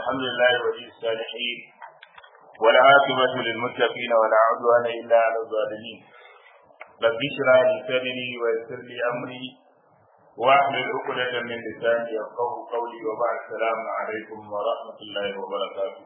الحمد لله ولي الصالحين والعاقبة للمتقين ولا عدوان إلا على الظالمين رب اشرح لي صدري ويسر لي أمري واحلل عقدة من لساني يفقه قولي وبعد السلام عليكم ورحمة الله وبركاته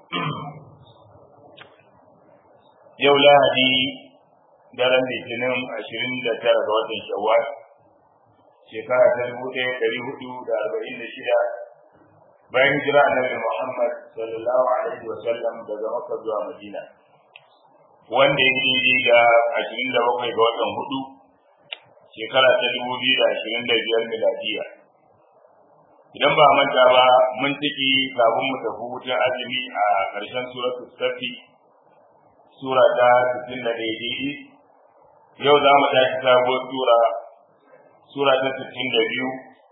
yau lahadi daren litinin ashirin da tara ga watan shawwal shekara ta dubu ɗaya ɗari hudu da arba'in da shida bayan jira annabi muhammad sallallahu alaihi wa sallam daga makka zuwa madina wanda ya daidai da ashirin da bakwai ga watan hudu shekara ta dubu biyu da ashirin da biyar miladiya idan ba manta ba mun ciki kafin mu tafi hutun azumi a ƙarshen suratul safi sura ta sittin da daidai yau za mu tashi sabuwar sura sura ta sittin da biyu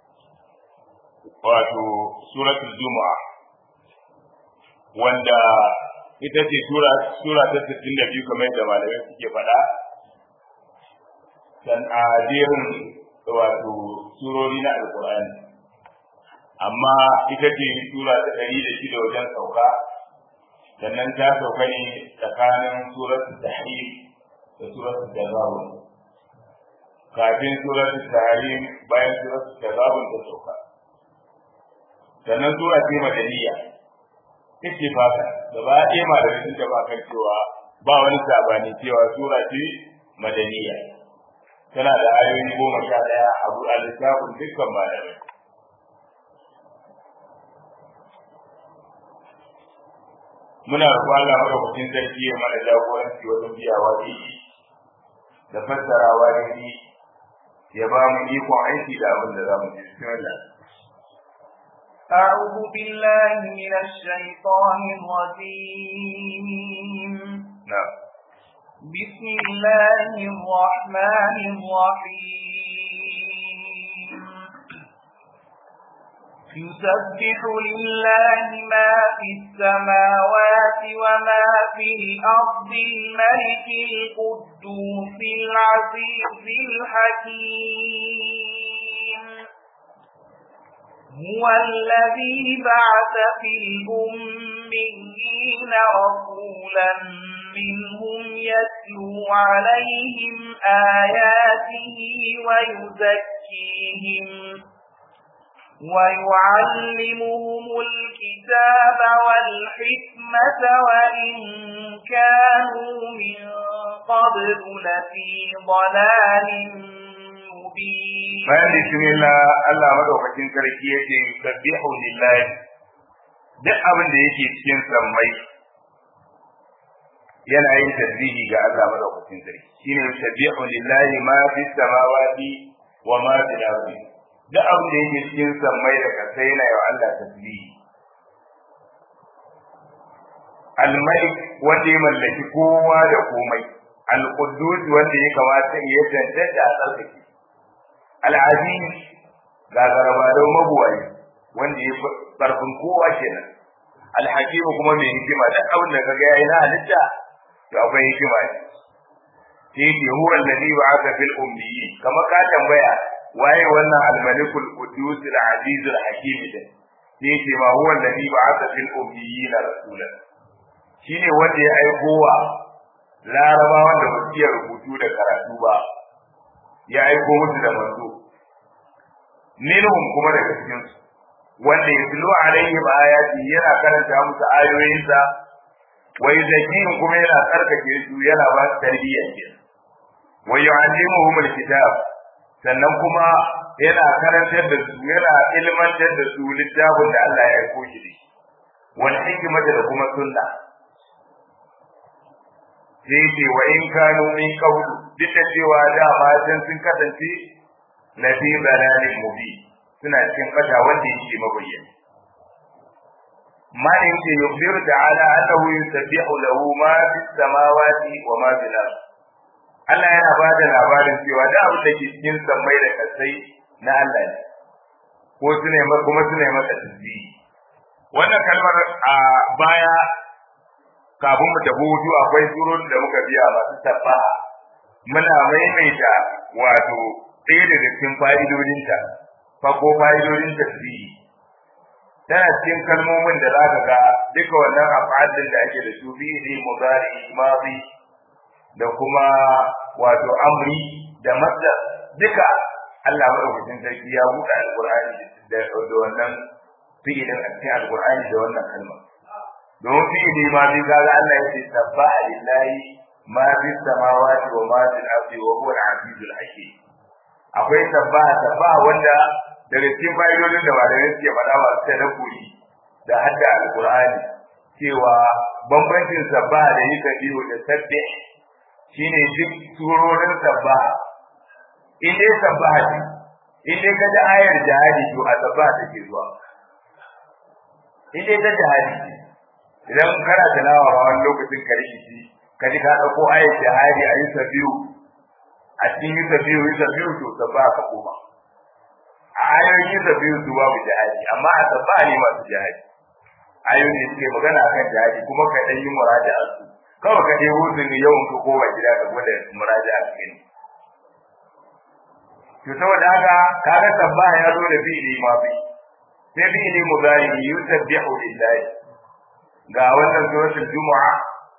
wato suratul juma'a wanda ita ce sura sura ta sittin da biyu kamar yadda malamai suke faɗa san a jerin wato surori na alkur'ani amma ita ce sura ta ɗari da shida wajen sauka sannan ta sauka ne tsakanin suratul tahrim da suratul tazabun kafin suratul tahrim bayan suratul tazabun ta sauka sannan sura ce madaniya take fata gaba ɗaya malamai sun taɓa kan cewa ba wani sabani cewa sura ce madaniya tana da ayoyi goma sha ɗaya a buɗa littafin dukkan malamai muna roƙon Allah madaukakin sarki ya mana jagoranci wajen biyawa daidai da fassarawa daidai ya ba mu ikon aiki da abin da za mu ji bismillah أعوذ بالله من الشيطان الرجيم نعم بسم الله الرحمن الرحيم يسبح لله ما في السماوات وما في الأرض الملك القدوس العزيز الحكيم هو الذي بعث في الأميين رسولا منهم يتلو عليهم آياته ويزكيهم ويعلمهم الكتاب والحكمة وإن كانوا من قبل لفي ضلال مبين bayan bismillah Allah madaukakin sarki yake sabbihu lillahi duk abin da yake cikin sammai yana yin tasbihi ga Allah madaukakin sarki shine sabbihu lillahi ma fi samawati wa ma fil ardi duk abin da yake cikin sammai da kasai yana yi wa Allah tasbihi al-malik wanda ya mallaki kowa da komai al-quddus wanda ya kamata ya tantance a tsarkake al-aziz ga garaba da mabuwai wanda ya karfin kowa kenan al-hakim kuma mai hikima duk abin da kaga yayi na halitta to akwai hikima ne sai ke huwa alladhi ba'atha fil ummiyyin kama ka tambaya waye wannan al-malikul qudus al-aziz al-hakim din sai ce ma huwa alladhi ba'atha fil ummiyyin rasulan shine wanda ya aiko wa larabawan da basu iya rubutu da karatu ba ya aiko musu da manzo minhum kuma daga cikin su wanda ya tilo alaihim ayati yana karanta musu ayoyinsa wa yuzakkihim kuma yana tsarkake su yana ba su tarbiyya kenan wa yu'allimuhum al-kitab sannan kuma yana karantar da su yana ilmantar da su littafin da Allah ya aiko shi da shi wal hikmata da kuma sunna sai ce wa in kanu min qawlu duk da cewa da matan sun kasance na fi balalin mubi suna cikin fata wanda yake mabayyana ma in ce yukhbiru ta'ala annahu yusabbihu lahu ma fis samawati wa ma fil ardh Allah yana ba da labarin cewa da abin da ke cikin sammai da kasai na Allah ne ko su ne kuma su ne masa tasbihi wannan kalmar a baya kafin mu tafi hutu akwai surun da muka biya masu tabba muna maimaita wato ɗaya daga cikin fa'idodinta fa ko fa'idodin tasbihi tana cikin kalmomin da za ka ga duka wannan af'alin da ake da su fi'ili mudari madi da kuma wato amri da masdar duka Allah madaukakin sarki ya buɗe alqur'ani da da wannan fi'ilin a cikin alqur'ani da wannan kalma domin fi'ili madi kaga Allah ya ce sabbaha lillahi ma fis samawati wa ma fil ardi wa huwa al-azizul hakim akwai sabbaha sabbaha wanda daga cikin fa'idodin da malamai suke faɗa wa ta dabbobi da hadda alqur'ani cewa bambancin sabbaha da yi biyu da sabbi shine duk surorin sabbaha in dai sabbaha ce in dai ka ji ayar jihadi to a sabbaha take zuwa in dai ta jihadi ce idan kana tilawa a wani lokacin ka rikici ka ji ka ɗauko ayar jihadi a yi sabiyu a cikin yi sabiyu yi sabiyu to sabbaha ka koma a ayoyin da biyu su babu jihadi amma a sabba ne masu jihadi ayoyin da suke magana akan jihadi kuma ka dan yi muraja'a su kawai ka dai wurin ne yawan ka koma gida ka gwada muraja'a su gani to saboda haka kaga sabba ya zo da fi'ili ma fi sai fi'ili mudari yusabbihu lillahi ga wannan suratul jumu'a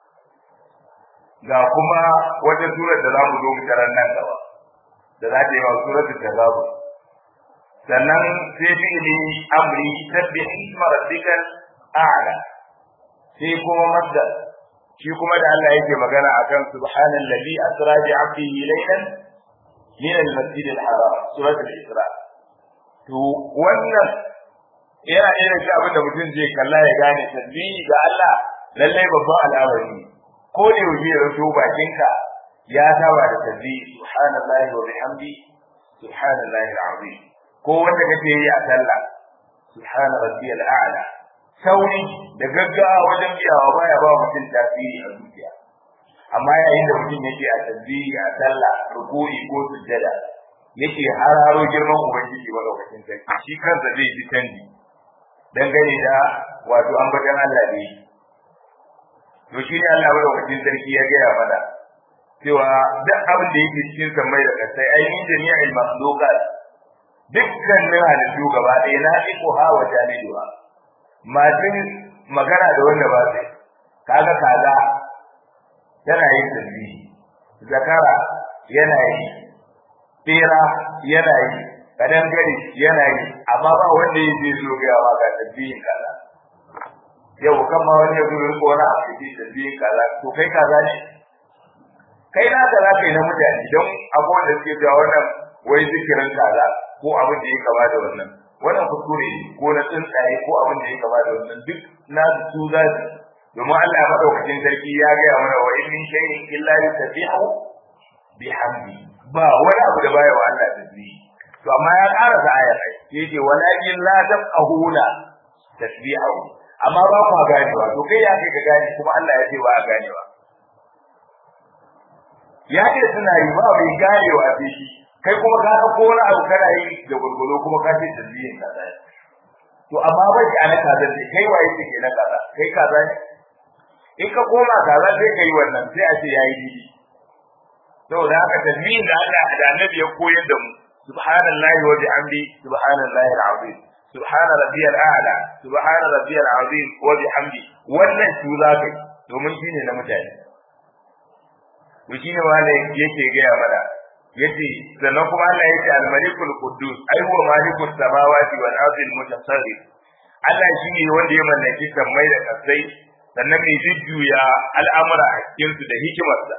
ga kuma wata surar da za mu zo mu tarar nan gaba da za ta yi wa suratul tazabur sannan sai fi'ili amri sabbih isma rabbikal a'la sai kuma masdar shi kuma da Allah yake magana akan subhanallazi asra bi 'abdihi laylan min al-masjid al-haram surat al-isra to wannan yana irin shi abin da mutum zai kalla ya gane tasbihi ga Allah lallai babban al'amari ko da yaushe ya rato bakinka ya saba da tasbihi subhanallahi wa bihamdi subhanallahi al-azim ko wanda kake yi a sallah subhana rabbiyal a'la sauri da gaggawa wajen biyawa baya ba mutum tasiri a zuciya amma yayin da mutum yake a tasbihi a sallah ruku'i ko sujjada yake hararo girman ubangiji madaukakin sarki shi kansa zai ji canji dangane da wato ambatan Allah ne to shi ne Allah madaukakin sarki ya gaya mana cewa duk abin da yake cikin sammai da kasai ainihin jami'il makhluqat dukkanin halittu gaba ɗaya na iko ha wa jami'uwa masu magana da wanda ba sai kaga kaza yana yin tasbihi zakara yana yi tsira yana yi kadangare yana yi amma ba wanda ya je zo ga yawa ga tasbihin kaza yau kan ma wani ya zo ko wani a cikin tasbihin kaza to kai kaza ne kai na kaza kai na mutane don abubuwan da suke cewa wannan wai zikirin kaza ko abin da ya kama da wannan wannan kuskure ne ko na tsuntsaye ko abin da ya kama da wannan duk na su za su domin Allah madaukakin sarki ya gaya mana wa in min shay'in illa yusabbihu bihamdi ba wani abu da baya wa Allah tasbihi to amma ya ƙara da ayar ai yace walakin la tafqahuna tasbihu amma ba ku ganewa to kai ya kai ka gane kuma Allah ya ce ba a ganewa ya ce suna yi ba bai ganewa sai shi kai kuma ka ga ko wani abu kana yi da gurgulo kuma ka ce tasbihin kaza to amma bai ki ana kaza ne kai waye kike na kaza kai kaza ne in ka koma kaza sai kai wannan sai a ce yayi didi saboda haka tasbihin da Allah da Annabi ya koyar da mu subhanallahi wa bihamdi subhanallahi alazim subhana rabbiyal a'la subhana rabbiyal azim wa bihamdi wannan su za ka yi domin shine na mutane to shine wanda yake gaya mana yace sannan kuma Allah yake al-malikul quddus ai huwa malikus samawati wal ardi al-mutasarrif Allah shine wanda ya mallaki sammai da kasai sannan mai jujjuya al'amura a cikin su da hikimarsa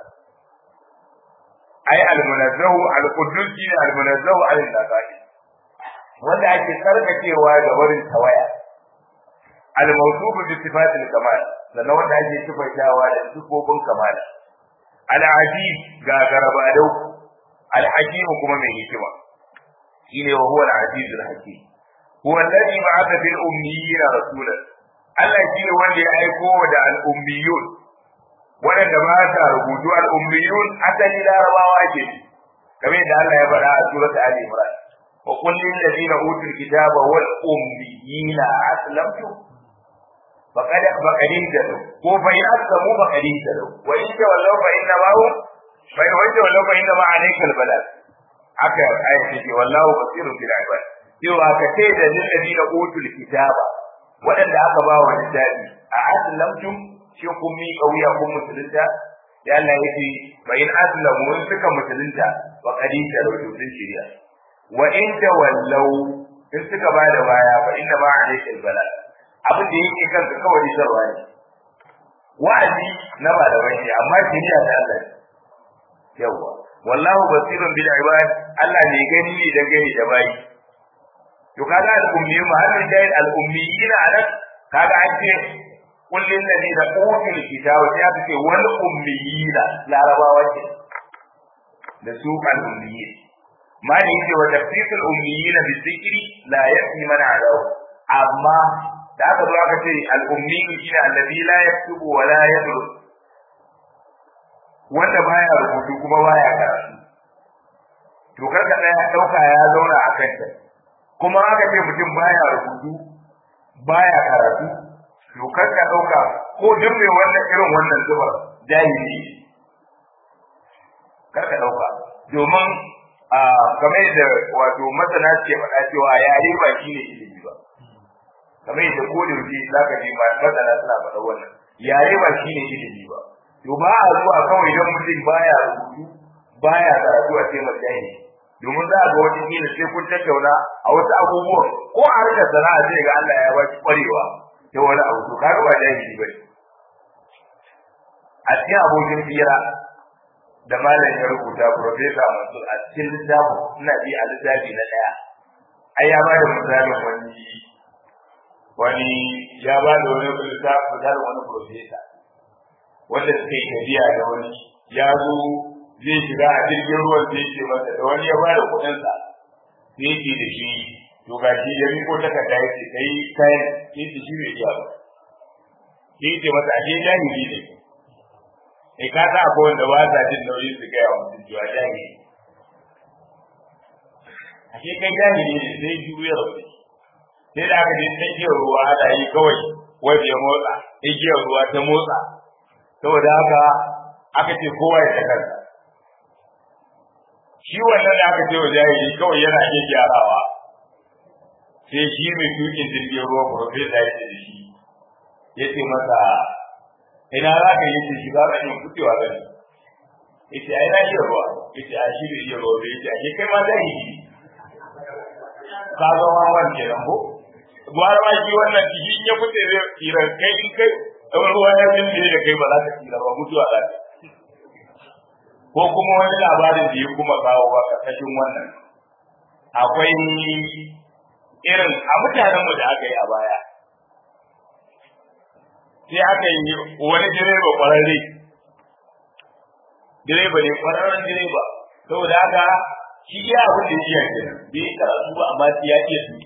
ai al-munazzahu al-quddus shine al-munazzahu al-naqai wanda ake sarkacewa da barin tawaya al-mawsuf bi sifatil kamal sannan wanda ake sifaitawa da sifofin kamal al-aziz ga garabadau الحكيم كما من هكما إنه وهو العزيز الحكيم هو الذي بعث في الأميين رسولا Allah shi ne wanda ya aiko da al'ummiyun, waɗanda ba sa rubutu al'ummiyun asali larabawa ke, kamar yadda Allah ya faɗa a surat Ali Imran. Wa kullin da zina utul kitaba wal ummiyina aslamtu faqad faqadin da ko fa in aslamu faqadin da wa in tawallaw fa inna ma hum bai wanda wallahu fa inna ma alaikal balad aka ayati ce wallahu basirun bil ibad cewa ka ce da lil ladina utul kitaba wadanda aka ba wa littafi a aslamtum shi kun mi kauya kun musulunta ya Allah yake fa in aslamu in suka musulunta wa qadi tarawtu sun shirya wa in tawallaw in suka bada baya fa inna ma alayka albala abin da yake kanka kawai sarwa ne wa'azi na ba da wani amma shirya da Allah yawa wallahu basirun bil ibad Allah ne gani ne da gani da bayi to kaga al-ummi mahallin dai al-ummiyina anan kaga an ce kullin ladina utul kitaba sai aka ce wal ummiyina larabawa ce da su al-ummiyyin ma ne yake wa tafsirul ummiyina bi dhikri la yafi man adaw amma da aka zo aka ce al-ummi shine alladhi la yaktubu wa la yadrus wanda baya rubutu kuma baya karatu to karka daya dauka ya zauna a kanta kuma aka ce mutum baya rubutu baya karatu to karka dauka ko duk mai wannan irin wannan zubar jahili karka dauka domin a game da wato masana ce faɗa cewa yare ba shi ne ilimi ba kamar yadda ko da yake zaka ji masana suna faɗa wannan yare ba shi ne ilimi ba to ba a zuwa kawai don mutum baya rubutu baya karatu a ce majahili domin za a ga wata kila sai kun tattauna a wasu abubuwan ko a harkar sana'a sai ga Allah ya baki kwarewa ta wani abu to kaga ba jahili bane a cikin abokin fira da malam ya rubuta professor Mansur a cikin littafin ina bi a littafi na daya ai ya bada misalin wani wani ya ba da wani littafi misalin wani professor wanda suka yi tafiya da wani ya zo zai shiga a jirgin ruwan da yake masa da wani ya bada kuɗin sa sai yake da shi to ga shi ya riko takarda ya ce kai kayan sai ce shi bai iya ba sai yake masa a je jahili ne kai ka sa akwai wanda ba sa jin nauyin su gaya wa mutum cewa jahili a ke kai jahili ne sai juya rauni sai da aka je tsakiyar ruwa ana yi kawai wanda ya motsa igiyar ruwa ta motsa saboda haka aka ce kowa ya ta kansa shi wannan da aka ce wa jahili kawai yana iya gyarawa sai shi mai tukin jirgin ruwa profesa ya ce da shi ya ce masa ina za ka yi ce shi za ka yi kutewa gani ya ce ai na iya ruwa ya ce a shi da iya ruwa ya ce a ke kai ma jahili ka zama wani kenan ko gwara ma shi wannan ciki in ya fice zai tsira kai in kai ɗan ruwa ya zinde da kai ba za ka tsira ba mutuwa za ka ko kuma wani labarin da ya kuma kawo ba karkashin wannan akwai irin a mutanenmu da aka yi a baya sai aka yi wani direba kwararre direba ne kwararren direba saboda haka shi ya abin da iya kenan bai karatu ba amma shi ya iya su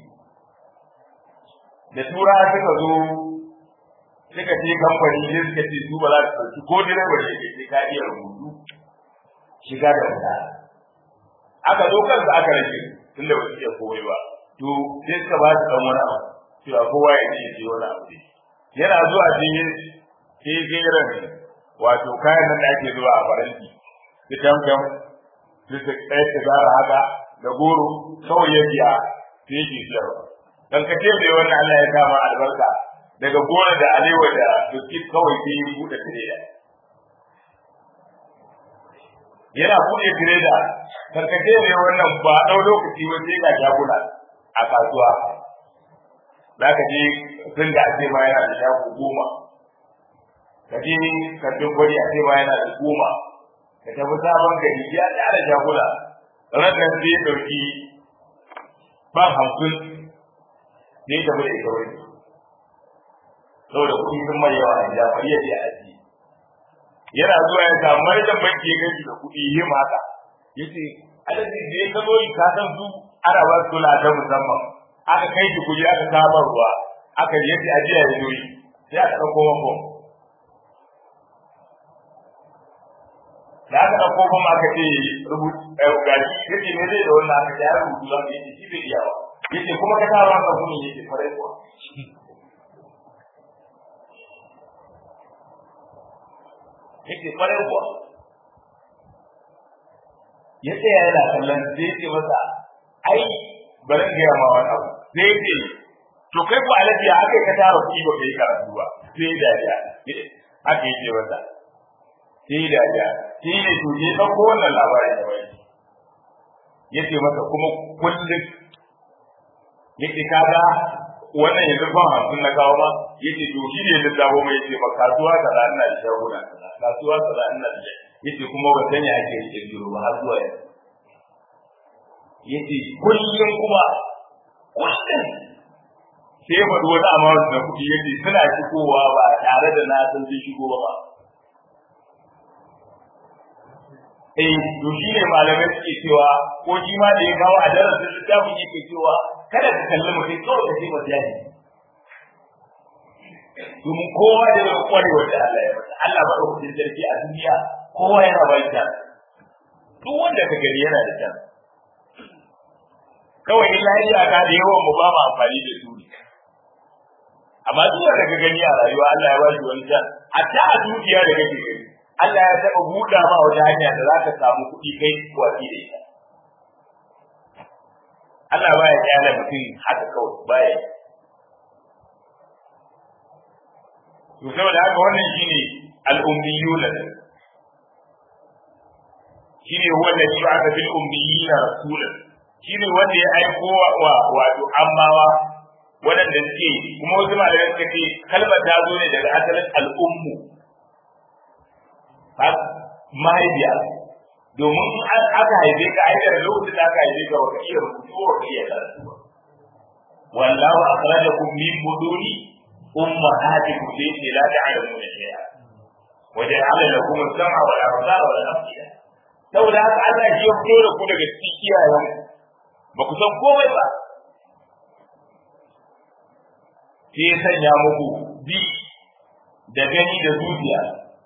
da tura suka zo suka ce kamfani ne suka ce su ba za su ɗauki ko direba da ke sai ka iya rubutu shiga da wuta aka zo kansa aka rage tunda ba su iya komai ba to sai suka ba su dan wani abu cewa kowa ya ce ce wani abu ne yana zuwa cikin sai geran wato kayan nan da ake zuwa a faranti su tamtam su su ɗaya su gara haka da goro kawai ya biya sai yake siyarwa dan ka ce mai wannan Allah ya kama albarka daga gona da alewa da biskit kawai sai ya buɗe tireda yana buɗe tireda karkace ne wannan ba ɗau lokaci ba sai ga shaguna a kasuwa za ka je sun da ake ma yana da shago goma ka je kantin gwari a ce ma yana da goma ka tafi sabon gari ya tsara shaguna ranar sai ya ɗauki ba hamsin ne ya tafi da ita wani saboda kuɗi sun mai yawa a gida bari ya je a ajiye yana zuwa ya samu manajan banki ya gaji da kuɗi yi maka ya ce alaji da ya kazo yi kasan su ana ba su kula ta musamman aka kai shi kuɗi aka kama ruwa aka yi yace ajiya ya zo yi sai aka ɗauko mako da aka ɗauko kuma aka ce rubutu gashi yace ne zai da wannan aka ya rubutu za ka yace shi bai iya ba yace kuma ka sa maka kuɗi yace farai kuwa yake kwarai kuwa ya tsaya yana kallon sai ce masa ai bari in gaya ma wani abu sai ce to kai ku alaji ya aka ka tara kuɗi ba kai karatu ba sai da ja haka yake wata sai da ja sai ne to je ɗauko wannan labarin da wani yace masa kuma kullum yace kaga wannan yanzu ban hamsin na kawo ma yace to shi ne da dawo mai yace ba kasuwa kaza ina da shaguna kaza kasuwa kaza ina da yace kuma ban sanya ake rike biro ba har zuwa yanzu yace kullum kuma kullum sai ya faɗi wani amount na kuɗi yace suna shigowa ba tare da na san sun shigo ba eh to shi ne malamai suke cewa ko shi ma da ya kawo a darasin littafin yake cewa kada ka kalli mutum kawai ka ce masa yaji domin kowa da ya kware wanda Allah ya masa Allah ba ɗaukacin sarki a duniya kowa yana ba shi duk wanda ka gani yana da can kawai in lafiya ka da yawan mu ba mu amfani da su amma duk wanda ka gani a rayuwa Allah ya ba shi wani can hatta a dukiya da kake gani Allah ya taɓa buɗa ma wata hanya da za ka samu kuɗi kai watsi da ita. Allah ba ya kyala mutum haka kawai baya. To saboda haka wannan shine al-ummiyuna shine wanda shi aka fil ummiyina rasulan shine wanda ya aiko wa wato ammawa waɗanda suke kuma wasu malamai suka ce kalmar ta zo ne daga asalin al'ummu mahaifiya domin aka haife ka aikar lokacin da aka haife ka baka iya rubutu wa ka iya karatu ba wallahu akhrajakum min buduni ummahatikum allati la ta'lamuna shay'a wa ja'ala lakum as-sam'a wal absara wal afida saboda haka Allah ya fito da ku daga cikin iyayen ba ku san komai ba sai ya sanya muku bi da gani da zuciya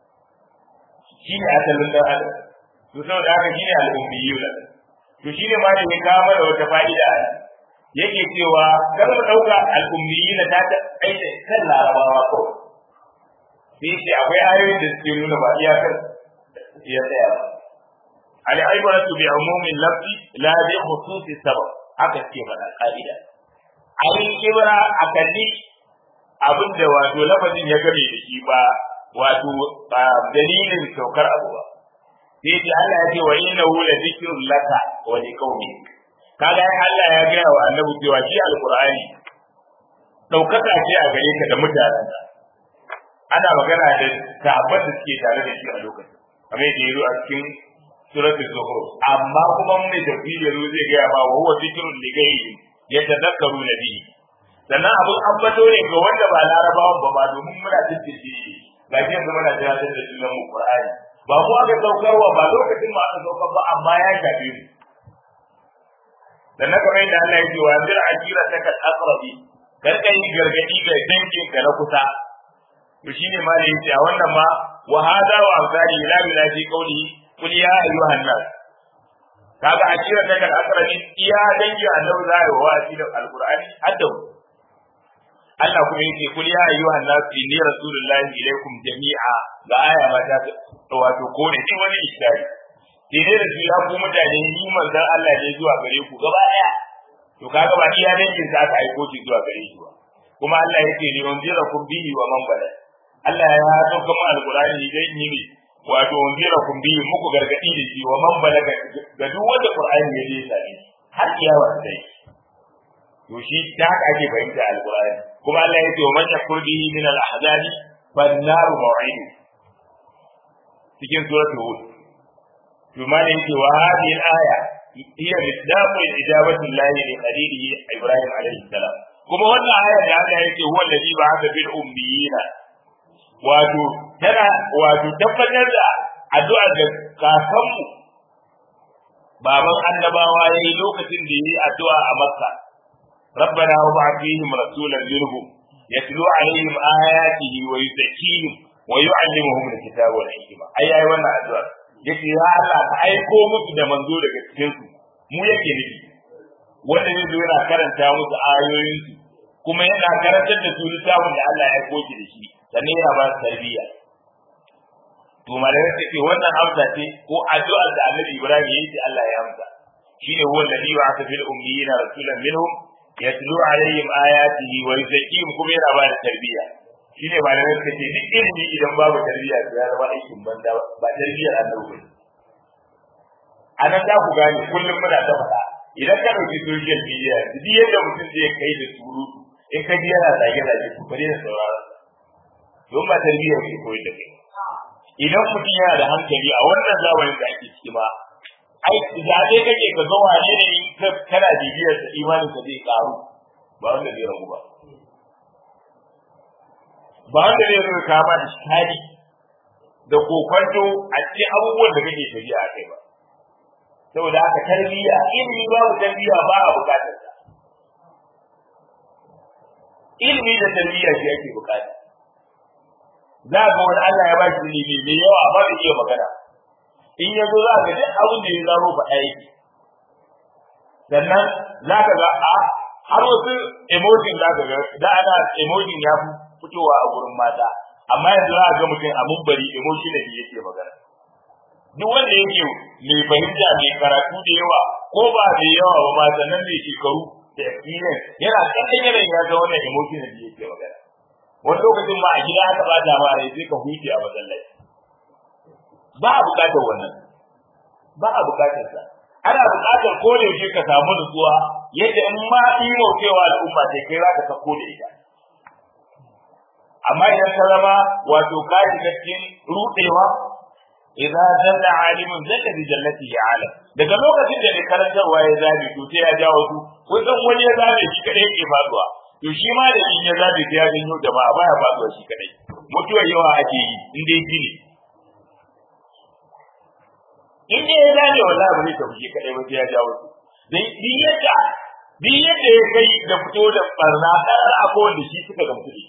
shi ne asalin dan adam to saboda haka shi ne al'ummiyuna to shi ne ma da ya kawo mana wata fa'ida yake cewa kar mu dauka al'ummiyuna ta ta aida kan larabawa ko sai ce akwai ayoyin da suke nuna ba iyakar ya tsaya ba al'ibratu bi umumin lafzi la bi khususi sabab haka suke faɗa ka'ida ayin ibra akalli abinda wato lafazin ya game da shi ba wato dalilin saukar abu ba sai ce Allah ya ce wa innahu la zikrun laka wa liqaumi kaga Allah ya gaya wa annabi cewa shi alqur'ani daukaka ce a gare ka da mutanen ana magana da sahabban da suke tare da shi a lokacin kamar yadda yazo a cikin suratul zukhruf amma kuma mun da tafsiri yazo zai gaya ma wa huwa zikrun li ghairi yatadakkaru nabi sannan abun ambato ne ga wanda ba larabawan ba ma domin muna tattace ga shi yanzu muna tunatar da sunan mu Qur'ani ba mu aka saukarwa ba lokacin ma aka saukar ba amma ya shafe mu dan na kamar yadda Allah ya ce wa zir akira ta kal aqrabi kar kai gargadi ga dangin ka na kusa to shine ma da yace a wannan ma wa hada wa amsali la bila fi qawli qul ya ayyuhan nas kaga akira ta kal aqrabi iya dangi annabi zai wa wasi da alqur'ani hadda Allah kuma yake kul ya ayyuhan nas inni rasulullahi ilaikum jami'a ga aya ma ta wato ko ne shi wani ishtari sai dai da su ya ku mutane ni manzon Allah ne zuwa gare ku gaba daya to kaga ba iya dangin sa aka aiko shi zuwa gare shi ba kuma Allah yake ni unzira kum bihi wa man bala Allah ya sauka mu alqur'ani dai ni ne wato unzira kum bihi muku gargadi da shi wa man bala ga duk wanda qur'ani ya je sai har kiyawa sai to shi ta haka ake fahimta alqur'ani kuma Allah yake wa man yakfur bihi min al-ahzabi fan naru maw'idu cikin suratul hud to ma ne yake wa hadhihi al-aya hiya misdaqu ijabati Allah li khalilihi Ibrahim alayhi salam kuma wannan aya da Allah yake huwa alladhi ba'atha bil ummiyina wato tana wato tabbatar da addu'a da kakanmu baban annabawa yayi lokacin da yayi addu'a a Makka ربنا وابعث فيهم رسولا منهم يتلو عليهم آياته ويزكيهم ويعلمهم الكتاب والحكمة أي أي وانا أدوار yake ya Allah ka aiko musu da manzo daga cikin su mu yake nufi wanda zai zo yana karanta musu ayoyin su kuma yana karantar da su littafin da Allah ya aiko shi da shi sannan yana ba su tarbiyya to malamai suke wannan amsa ce ko addu'ar da Annabi Ibrahim ya yi Allah ya amsa shine huwa alladhi ba'atha fil ummiyina rasulan minhum yatlu alaihim ayatihi wa yuzakkihim kuma yana ba da tarbiyya shine malamai suka ce duk ilimi idan babu tarbiyya to ya zama aikin banza ba tarbiyyar annabi ba a nan za ku gane kullum muna ta faɗa idan ka ɗauki social media duk yadda mutum zai kai da surutu in ka ji yana zage-zage ku bari da sauraron don ba tarbiyyar ke koyi da kai idan mutum yana da hankali a wannan zamanin da ake ciki ma ai zaɓe kake ka ga wane ne kana bibiyar sa imanin ka zai karu ba wanda zai ragu ba ba wanda zai zo ka ba iskali da kokwanto a cikin abubuwan da kake tafiya a kai ba saboda haka tarbiyya ilimi babu tarbiyya ba a bukatar sa ilimi da tarbiyya shi ake bukata za ga wani Allah ya ba shi ilimi mai yawa ba da iya magana in ya zo za ka duk abin da ya zaro faɗa yake sannan za ka ga a har wasu emotion za ka ga da ana emotion ya fi fitowa a gurin mata amma yanzu za ka ga mutum a mumbari emotion da yake magana duk wanda yake mai fahimta mai karatu da yawa ko ba da yawa ba ma sannan mai shekaru da experience yana kallon yanayin ya ga wannan emotion da yake magana wani lokacin ma a gida aka bata ma rai sai ka huce a masallaci ba a bukatar wannan ba a bukatar sa ana bukatar ko da yake ka samu nutsuwa yadda in ma imo cewa al'umma sai kai zaka sako da ita amma idan ka zama wato ka shiga cikin rudewa idza jalla alimun zaka bi jannati ya alam daga lokacin da ne karantarwa ya zabi to sai ya jawo su kusan wani ya zabe shi kadai yake faduwa to shi ma da in ya zabe sai ya janyo jama'a baya faduwa shi kadai mutuwar yawa ake yi in dai gini in dai ya zabe wallahi ba zai tafi shi kadai ba sai ya jawo su dai bi yadda bi yadda ya kai da fito da barna karar abubuwan da shi suka gamsu da shi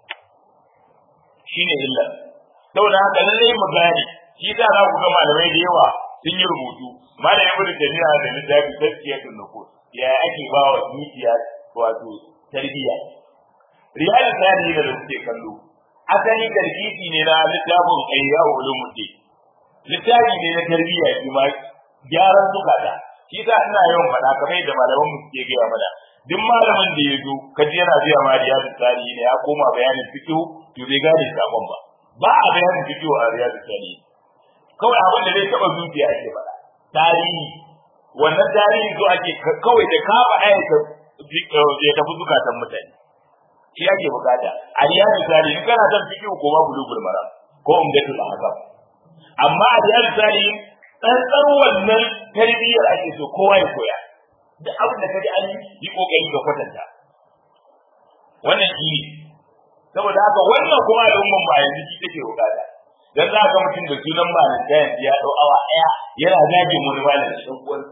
shine illa saboda haka lallai mu gane shi da za ku ga malamai da yawa sun yi rubutu malam ibnu taymiya da littafi tazkiyatul nufus ya ake ba wa zuciya wato tarbiyya riyal tarihi da kuke kallo asali tarkifi ne na littafin ayya ulumuddin littafi ne na tarbiyya shi ma gyaran zukata shi ta ina yawan faɗa kamar yadda malaman mu suke gaya mana duk malamin da ya zo kaji yana biya ma riyal tarihi ne ya koma bayanin fiqh to bai gane sakon ba ba a bayanin fiqh a riyal tarihi kawai abin da zai taba zuciya ake faɗa tarihi wannan tarihi zo ake kawai da ka ba ayata ya tafi zukatan mutane shi ake bukata a riyadu tarihi in kana son fiqh ko ma bulugul maram ko umdatul ahkam amma a riyadu tarihi tsantsar wannan tarbiyyar ake so kowa ya koya duk abin da kaji an yi kokari ga kwatanta wannan shi saboda haka wannan kuma al'umman ba yanzu shi take bukata dan za ka mutum da sunan malin da ya dau awa daya yana zage mu da malin dan uwansa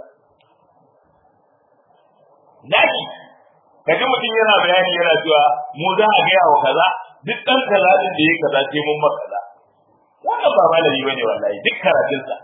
zaki kaji mutum yana bayani yana cewa mu za a gaya wa kaza duk dan kaza din da yake kaza sai mun maka kaza wannan ba malami bane wallahi duk karatun sa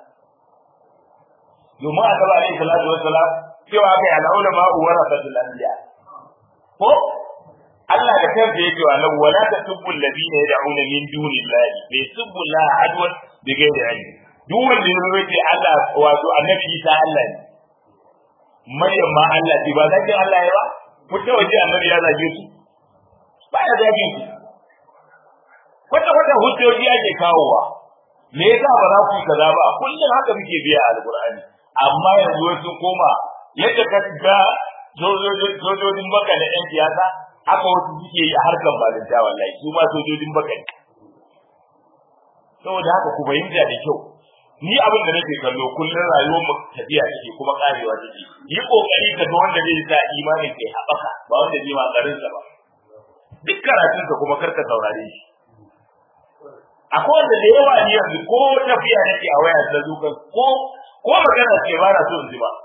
domin aka ba alaihi salatu wassalam cewa kai al-ulama warasatul anbiya ko Allah da kansa yake wa lahu wala tasubbu alladhina yad'una min dunillahi fa yasubbu Allah adwan bi ghairi ilmi duk wanda ya rubuce Allah wato annabi Isa Allah ne Maryam ma Allah ce ba zaki Allah ya ba ku ta waje annabi ya zage su ba ya zage su wata wata hujjoji ake kawowa me yasa ba za ku yi kaza ba kullum haka muke biya alqur'ani amma yanzu sun koma yadda ka ga sojojin baka na yan siyasa haka wasu suke yi a harkar balinta wallahi su ma sojojin baka ne saboda haka ku fahimta da kyau ni abin da nake kallo kullum rayuwar mu tafiya take kuma karewa take yi kokari ka ga wanda zai sa imanin kai haɓaka ba wanda zai ma garin sa ba duk karatun ka kuma karka saurare shi akwai wanda da yawa ni yanzu ko tafiya nake a waya ta zukan ko ko magana ce ba na so in ji ba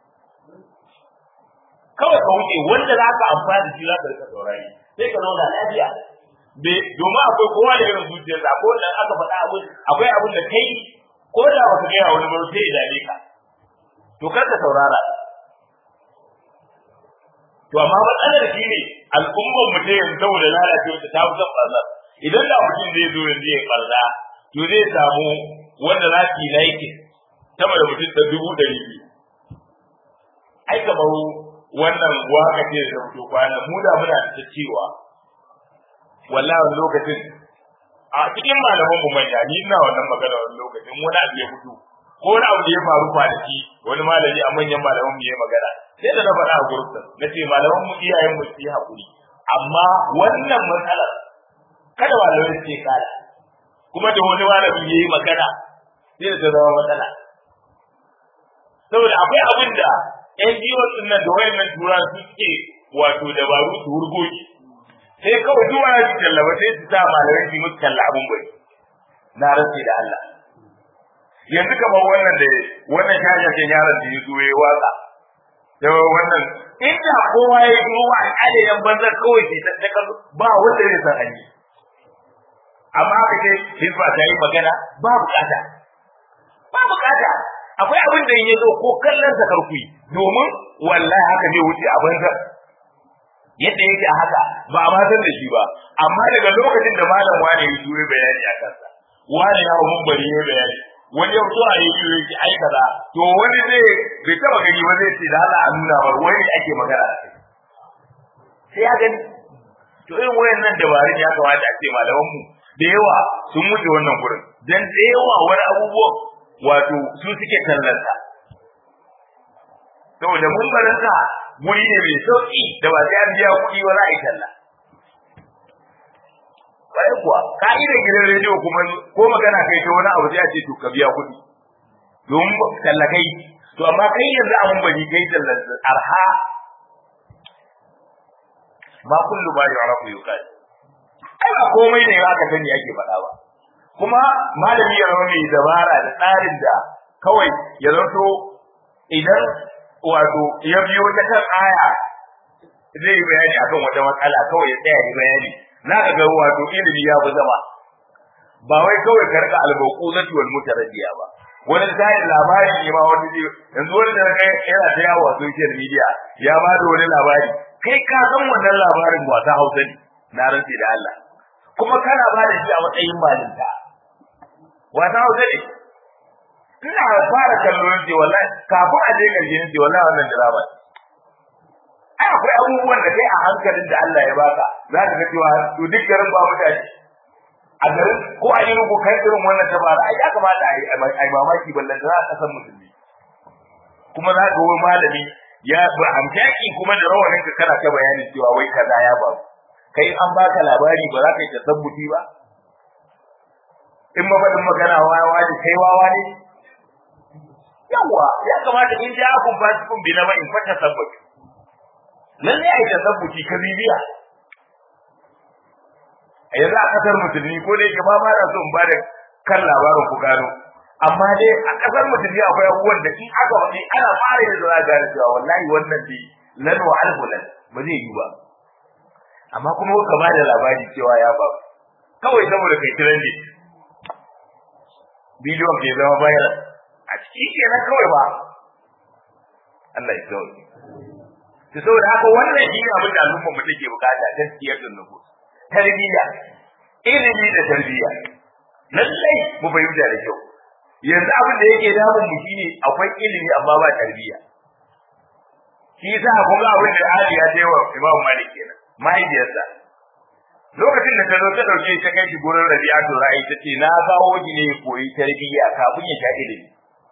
kawai ka wuce wanda za ka amfani da shi za ka rika saurari sai ka zauna lafiya domin akwai kowa da irin zuciyar sa ko dan aka faɗa abin akwai abin da kai ko da baka gaya wani ba sai ya dame ka to kar ka saurara to amma matsalar shi ne al'ummar mu ta yanzu saboda lalacewa ta fi son ɓarnar idan da mutum zai zo yanzu ya ɓarna to zai samu wanda za su yi laikin sama da mutum ta dubu ɗari biyu ai kamar wannan waka ce da fito kwana mu da muna da cewa wallahi wani lokacin a cikin malaman mu manya ni ina wannan magana wani lokacin wani abu ya fito ko wani abu da ya faru kwanaki wani malami a manyan malaman mu ya magana sai da na faɗa a gurbin na ce malaman mu iyayen mu su yi haƙuri amma wannan matsalar kada malamai su ce kada kuma da wani malami ya yi magana sai da ta zama matsala saboda akwai abin da ƴan jiwon ɗin nan da wayannan turan su suke wato dabaru su hurgoki sai kawai duk wani su tallaba sai su sa malamai su musu talla abin bai na rantsi da Allah yanzu kamar wannan da wannan shashashen yaron da ya zo ya waka da wannan inda kowa ya zo wa al'ada yan banzar kawai ke ta ba wanda zai san hanyar amma aka ce hizba ta yi magana ba bukata ba bukata akwai abin da ya zo ko kallon sa karku domin wallahi haka zai wuce a banzar yadda yake a haka ba a san da shi ba amma daga lokacin da malam wani ya zo bayani a kansa wani ya mun bari ya bayani wani ya fito a yi yi yake ai kaza to wani zai bai taba gani ba zai ce da Allah a nuna ba wani ake magana sai ya gani to irin wayannan dabarun ya kamata a ce malaman mu da yawa sun mutu wannan gurin dan da yawa wani abubuwan wato su suke tallanta saboda mun barinka guri ne mai sauki da ba sai an biya kuɗi ba za a yi talla bai kuwa ka'idar gidan rediyo kuma ko magana kai ta wani abu sai a ce to ka biya kuɗi domin tallakai to amma kai yanzu abun bari kai tallan arha ma kullu ma yu'rafu yuqal ai ba komai ne aka sani ake faɗa ba kuma malami ya zama mai dabara da tsarin da kawai ya zanto idan wato ya biyo ta kan aya zai yi bayani akan wata matsala kawai ya tsaya yi bayani za ka ga wato ilimi ya fi zama ba wai kawai ka rika albauku zati wal mutaraddiya ba wani zai labari ne ma wani zai yanzu wani da kai yana ta yawo a social media ya ba da wani labari kai ka san wannan labarin wasa Hausa ne na rantsi da Allah kuma kana ba da shi a matsayin malinta wasa Hausa ne ina fara kallon ce wallahi kafin a je karshe ne ce wallahi wannan drama ai akwai abubuwan da kai a hankalin da Allah ya baka za ka ga cewa to duk garin ba mutane a garin ko a yi rubu kai irin wannan tabara ai ya kamata a yi mamaki ballan za a san musulmi kuma za ka wani malami ya ba amfaki kuma da rawanin ka kana ta bayani cewa wai kaza ya ba kai an baka labari ba za ka yi tasabbuti ba in mafaɗin magana wawa ne kai wawa ne yawa ya kamata in ja akun fasikun bi na ba in fata sabbuti lalle ai tasabbuti ka bibiya a yanzu a kasar musulmi ko da yake ba ma na so in bada kan labarin ku gano amma dai a kasar musulmi akwai abubuwan da in aka wani ana fara yin zuwa gane cewa wallahi wannan dai lan wa alhulan ba zai yi ba amma kuma ka ba da labari cewa ya ba kawai saboda kai kiran ne bidiyon ke zama bayan a ciki kenan kawai ba Allah ya kawai to saboda haka wannan shi ne abin da al'umma mu take bukata gaskiyar da nufus tarbiyya ilimi da tarbiyya lallai mu fahimta da kyau yanzu abin da yake damun mu shine akwai ilimi amma ba tarbiyya shi yasa kun ga abin da Ali ya ce wa Imam Malik kenan mahaifiyarsa lokacin da ta zo ta dauke ta kai shi gurin Rabi'atu Ra'i ta ce na kawo ki ne koyi tarbiyya kafin ya sha ilimi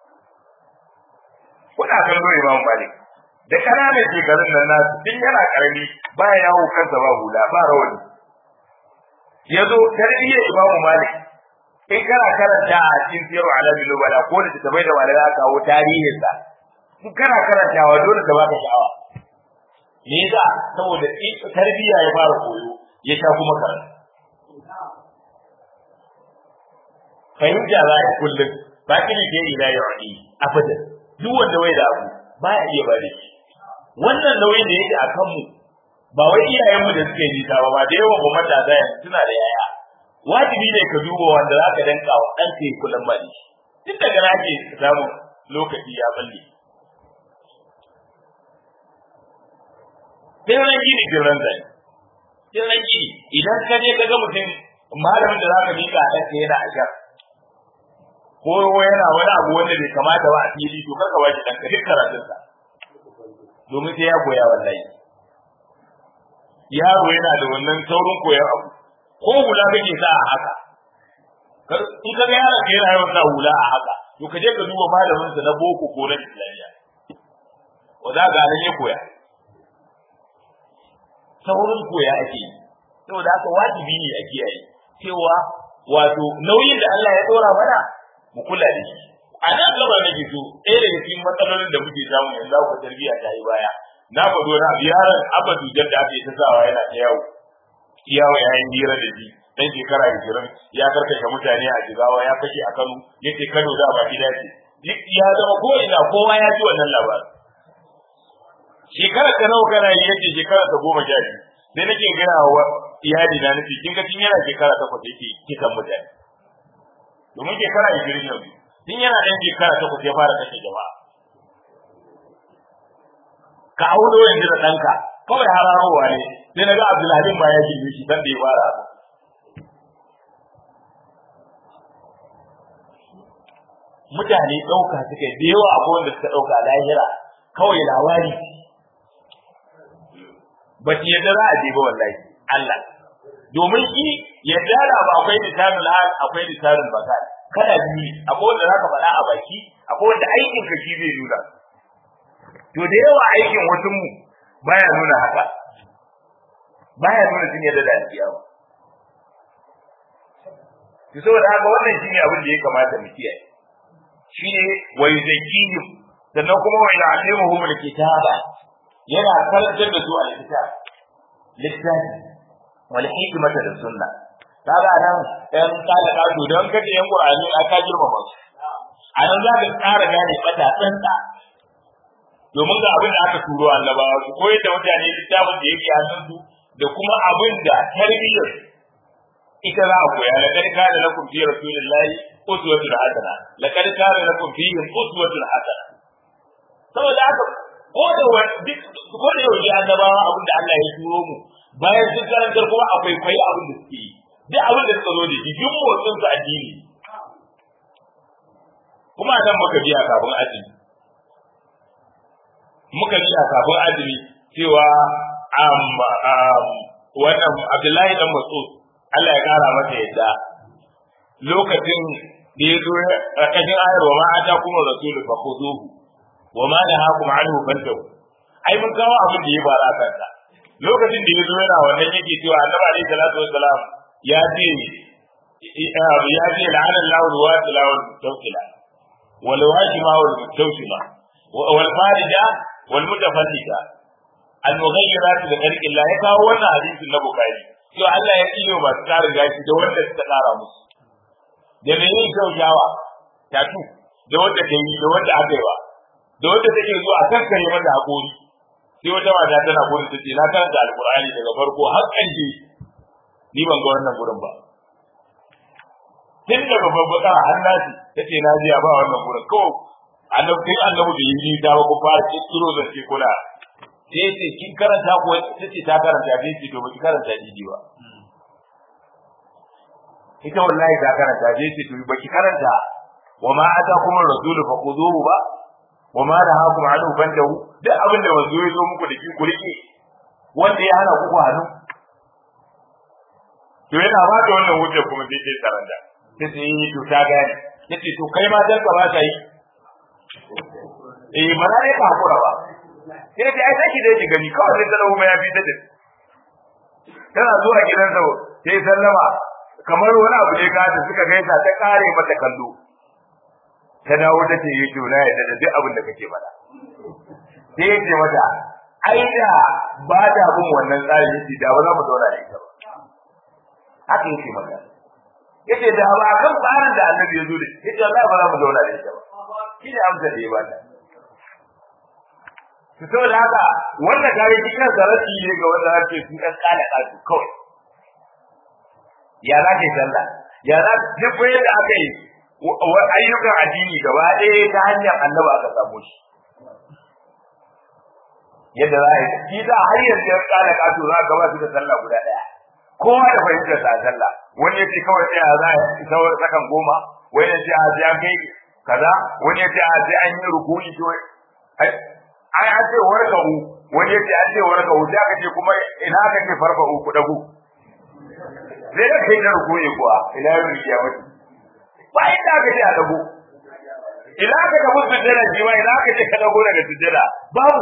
kuna kallo Imam Malik da kananan shekarun nan nasu tun yana karami ba yawo kansa ba hula ba rawani ya zo tarbiyyar imamu malik in kana karanta a cikin siyarwa alamin nubala ko da ta bai da wani za kawo tarihinsa in kana karantawa dole ta baka sha'awa me yasa saboda tarbiyya ya fara koyo ya sha kuma karanta fahimta za a kullum ba kiri ke ila ya wani abadan duk wanda bai da abu ba ya iya bada shi wannan nauyin da yake a kanmu ba wai iyayenmu da suke nisa ba ba da yawan ba matasa yanzu suna da yaya wajibi ne ka duba wanda za ka danka wa ɗan ka kullum ba da shi tun daga na ke samun lokaci ya balle sai ran gini jiran zai sai ran gini idan ka je ka ga mutum malamin da za ka mika a ɗanka yana a jar ko yana wani abu wanda bai kamata ba a fili to kar ka waje ɗanka duk karatunsa domin sai ya koya wallahi yaro yana da wannan saurin koyar abu ko hula kake sa a haka in ka ga yaron ka yana yawan sa hula a haka to ka je ka duba malamin sa na boko ko na islamiyya wa za ga nan ya koya saurin koya ake yi saboda haka wajibi ne a kiyaye cewa wato nauyin da Allah ya dora mana mu kula da shi a nan gaba nake so ɗaya daga cikin matsalolin da muke samu yanzu za ku tarbiyya ta yi baya na faɗo na yaron abadu da aka yi ta sawa yana ta yawo yawo ya yi hira da shi dan shekara ishirin ya karkashe mutane a jigawa ya kashe a kano ya ce kano da ba gida ce duk ya zama ko ina kowa ya ji wannan labarin shekara ta nawa kana yi yace shekara ta goma sha biyu sai nake gaya wa iyali na nufi kin ga tun yana shekara takwas yake kisan mutane domin shekara ishirin yanzu tun yana ɗan shekara takwas ya fara kashe jama'a ka auno yanzu da ɗanka kawai hararowa ne sai na ga abdulhalim ma ya girme shi dan da ya fara mutane ɗauka suka da yawa akwai wanda suka ɗauka lahira kawai labari ba su yadda za a je ba wallahi Allah domin shi yadda da ba akwai lisanul hal akwai lisanul bakal kada biyu akwai wanda zaka faɗa a baki akwai wanda aikin ka shi zai nuna to da yawa aikin wasu mu baya nuna haka baya nuna sun yadda da alkiyama to saboda haka wannan shine abin da ya kamata mu kiyaye shine wa yuzakkihim sannan kuma wa yu'allimuhum alkitaba yana karantar da su alkitab littafi wal hikmata da sunna kaga nan ɗan kala kato don kace yan qur'ani a ka girmama su a nan za ka ƙara gane bata tsantsa domin ga abin da aka turo annabawa su koyar da mutane littafin da yake hannun su da kuma abin da tarbiyyar ita za a koya laqad kana lakum fi rasulillahi uswatun hasana laqad kana lakum fi uswatun hasana saboda haka ko da duk ko da yau annabawa abin da Allah ya turo mu bayan sun karantar kuma akwai kwai abin da suke yi duk abin da suka zo da shi duk motsin su addini kuma nan muka biya kafin azumi muka biya kafin azumi cewa wannan Abdullahi dan Mas'ud Allah ya kara masa yadda lokacin da ya zo a kashin ayar wa ma'ata kuma rasulu fa khuduhu wa ma nahakum anhu fantahu ai mun kawo abin da ya fara kansa lokacin da ya zo yana wannan yake cewa annabi alaihi salatu wassalam ya ce ya ce la'ana Allahu ruwatila wal mutawkila wal wajima wal mutawsima wal farija wal mutafallita al mughayyirat bi khalqi Allah ya kawo wannan hadisin na Bukhari to Allah ya iyo masu tsara gashi da wanda suka tsara musu da me yin kyautawa tatu da wanda ta yi da wanda aka yi ba da wanda take zuwa a kankare mata hakuri sai wata mata tana gurin ta ce na karanta alqur'ani daga farko har ƙarshe ni ban ga wannan gurin ba tun daga babbaka har nasi tace na ji ba wannan gurin ko annabi kai annabi da yi ta ba ku fara kiro da ce kuna sai ce kin karanta ko tace ta karanta sai ce to baki karanta didi ba ita wallahi ta karanta sai ce to baki karanta wa ma atakum ar-rasulu faquduhu ba wa ma nahakum anhu fantahu duk abin da manzo ya zo muku da ki ku rike wanda ya hana ku hannu to yana ba da wannan hujjar kuma sai sai karanta sai sai yi to ta gane yace to kai ma dan ka ba ta yi eh mana ne ka hakura ba sai ta ai sai da ki gani kawai sai talawo ya fi da tana zuwa gidansa sai sallama kamar wani abu ne ka ta suka gaisa ta kare mata kallo ta dawo ta ce yi na yadda da duk abin da kake faɗa sai ya ce mata ai da ba ta bin wannan tsarin yace da ba za mu zauna da ita ba haka yake maka yace da ba kan tsarin da annabi ya zo da yace Allah ba za mu zauna da ita ba shi ne amsar da ya bata to saboda haka wannan gare shi kan zarafi ne ga wanda ake su kan kala kasu kawai ya za ka yi sallah ya za duk yadda aka yi ayyukan addini gaba ɗaya ta hanyar annabi aka samu shi yadda za a yi shi za har yanzu ya kala kasu za ka ba su da sallah guda ɗaya kowa da fahimtar sa sallah wani yace kawai sai za a isa sakan goma wani yace a sai an kai kaza wani yace a sai an yi rukuni to ai an ce warka'u wani yace an ce warka'u sai aka ce kuma ina aka ce farfa'u ku dago sai da kai da rukuyi kuwa ila yau ya mutu ba inda aka ce a dago ila aka ga mutu sujjada shi ma ila aka ce ka dago daga sujjada babu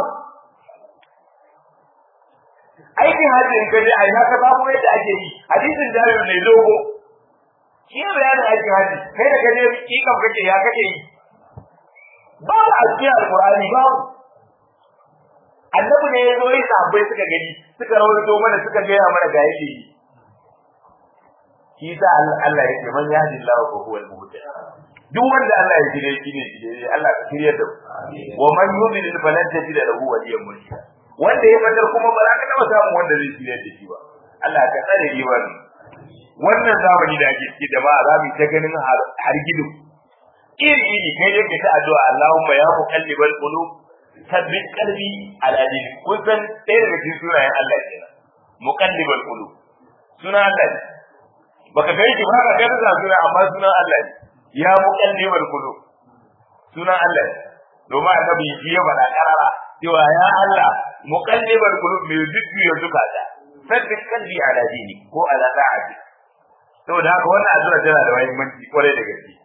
aikin hajji in kaje ai haka babu yadda ake yi hadisin jabir ne dogo shi ne bayanin aikin hajji kai da kaje kikan kake ya kake yi babu a cikin alqur'ani babu annabi ne ya zo yi sahabbai suka gani suka rawaito mana suka gaya mana ga yake yi shi sa Allah yake man yahdi Allah fa huwa al-muhtadi duk wanda Allah ya shirye shi ne shirye Allah ka shirye da wa man yudlil falan tajid lahu waliyan murshida wanda ya fadar kuma ba za ka taba samu wanda zai shirye da shi ba Allah ka tsare ni wannan wannan zamani da ake ciki da ba za mu ta ganin har gidu iri iri kai dai ka ta addu'a Allahumma ya muqallibal qulub sabbin qalbi ala din kun san ɗaya daga cikin sunayen Allah kenan muqallibal qulub suna Allah ne baka ga shi ba ka ga da suna amma sunan Allah ne ya muqallibal qulub sunan Allah ne domin annabi shi ya faɗa karara cewa ya Allah muqallibal qulub mai jujjuya zukata sabbin qalbi ala dini ko ala da'ati saboda haka wannan addu'a tana da muhimmanci kwarai da gaske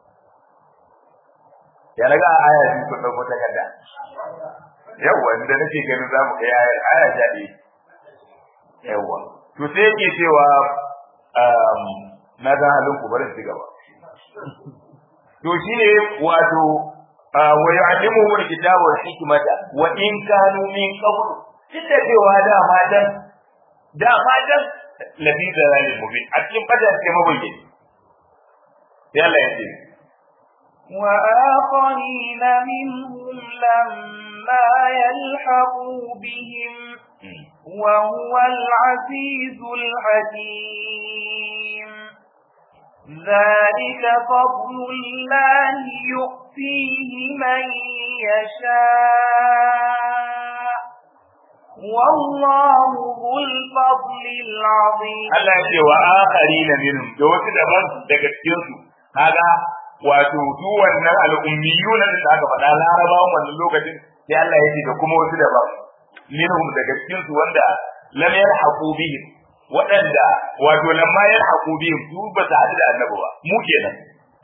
ya naga aya biyu kun dauko takarda yawa inda nake ganin za mu kai ayar aya ta ɗaya yawa to sai yake cewa na ga halin ku bari ci gaba to shine wato wa yu'allimuhu alkitaba wal hikmata wa in kanu min qabl duk da cewa da matan da matan lafi dalalil mubin a cikin fadar ke mabayyani sai Allah ya ce وآخرين منهم لما يلحقوا بهم وهو العزيز الحكيم ذلك فضل الله يؤتيه من يشاء والله ذو الفضل العظيم Allah ya ce wa akharina minhum da wasu daban daga cikin su kaga wato su wannan al'ummiyuna da aka faɗa larabawan wannan lokacin sai Allah ya ce da kuma wasu daban minhum daga cikin su wanda lam yalhaqu bihim waɗanda wato lamma yalhaqu bihim su ba su haɗu da annabi ba mu kenan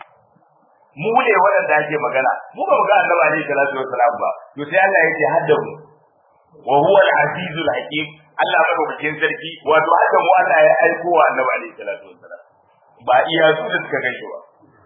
mu ne waɗanda ake magana mu ba mu ga annabi alaihi salatu wassalam ba to sai Allah ya ce hadda mu wa huwa al-azizul hakim Allah madaukakin sarki wato hadda mu Allah ya aiko wa annabi alaihi salatu wassalam ba iya su da suka gaishe ba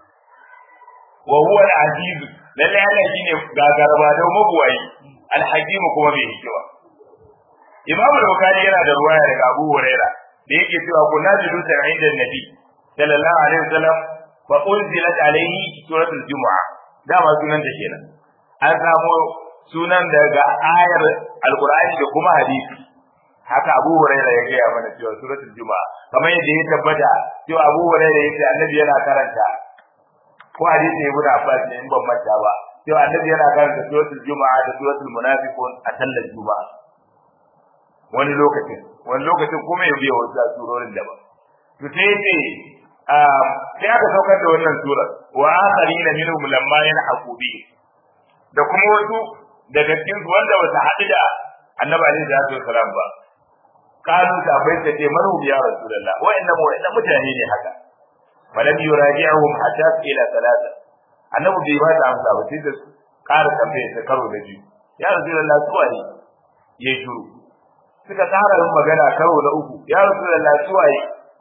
wa huwa al-aziz lalle Allah shine gagaraba da mabuwayi al-hakim kuma mai hikima Imam al-Bukhari yana da ruwaya daga Abu Huraira da yake cewa kunna julusan inda Nabi sallallahu alaihi wasallam fa unzilat alaihi suratul Jumu'a dama sunan ta kenan an samu sunan daga ayar Al-Qur'ani da kuma hadisi haka Abu Huraira ya gaya mana cewa suratul Jumu'a kamar yadda ya tabbata cewa Abu Huraira ya ce annabi yana karanta ko hadisi Ibn Abbas ne in ban manta ba cewa annabi yana karanta suratul Jumu'a da suratul Munafiqun a sallar Juma'a wani lokacin wani lokacin kuma ya biya wasu surorin daban to sai yace sai aka saukar da wannan sura wa akharina minhum lamma yanhaqu bi da kuma wasu daga cikin su wanda ba su haɗu da annabi alaihi salatu wasalam ba kalu ta bai ta ce marhum ya rasulullah wa inna mu inna mutane ne haka falam yuraji'uhum hatta ila salata annabi bai ba ta amsa ba sai da ƙara tambaye ta karo da biyu ya rasulullah su waye yayi shiru suka tsara yin magana karo na uku ya rasulullah su waye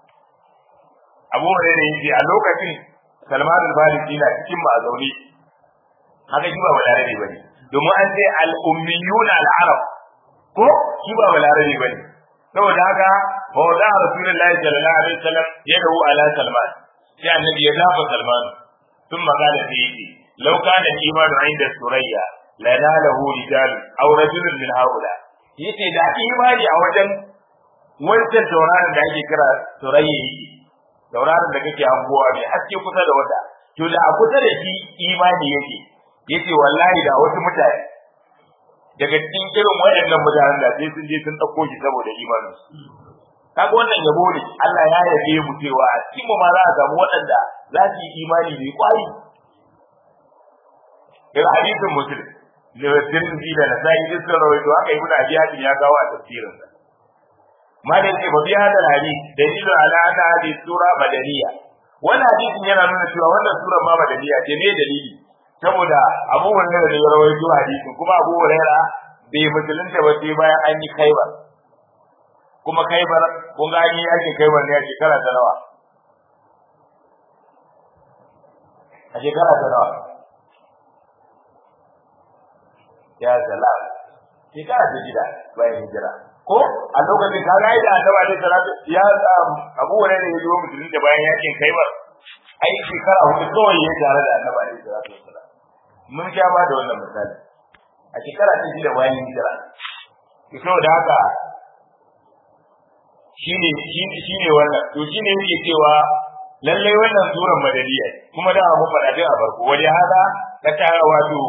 abu hurairah yace a lokacin salman al-farisi na cikin ma zaune haka shi ba balarabe bane domin an ce al-ummiyun al-arab ko shi ba balarabe bane saboda haka fa wada rasulullahi sallallahu alaihi wasallam yadahu ala salman sai annabi ya dafa salman ثم قال فيه لو كان الإيمان عند سوريا لناله رجال أو رجل من هؤلاء yace da imani a wajen wancan tauraron da ake kira surayya yake tauraron da kake hangowa mai haske kusa da wata to da a kusa da shi imani yake yace wallahi da wasu mutane daga cikin irin waɗannan mutanen da sai sun je sun ɗauko shi saboda imanin kaga wannan yabo ne Allah ya yabe mu cewa a cikin mu ma za a samu waɗanda za su yi imani mai kwari ga hadisin muslim da Tirmidhi da Nasa'i duk sun rawaito haka Ibn Abi Hatim ya kawo a tafsirin sa ma da yake babi hada hadisi dalilu ala anna hadhihi sura madaniya wannan hadisin yana nuna cewa wannan sura ma madaniya ce ne dalili saboda Abu Hurairah da ya rawaito hadisin kuma Abu Hurairah bai musulunta ba sai bayan an yi Khaibar kuma Khaibar kun ga an yi yakin Khaibar ne a shekara ta nawa a shekara ta nawa ya salam shekara ta shida bayan hijira ko a lokacin ka ga da annabi alaihi salatu ya Abu Hurairah ya zo musulun da bayan yakin Khaibar ai shekara hudu kawai ya tare da annabi alaihi salatu wasalam mun sha ba da wannan misali a shekara ta shida bayan hijira to saboda haka shine shine wannan to shine yake cewa lallai wannan suran madaniya kuma da mu faɗa din a farko wani hada ta tara wato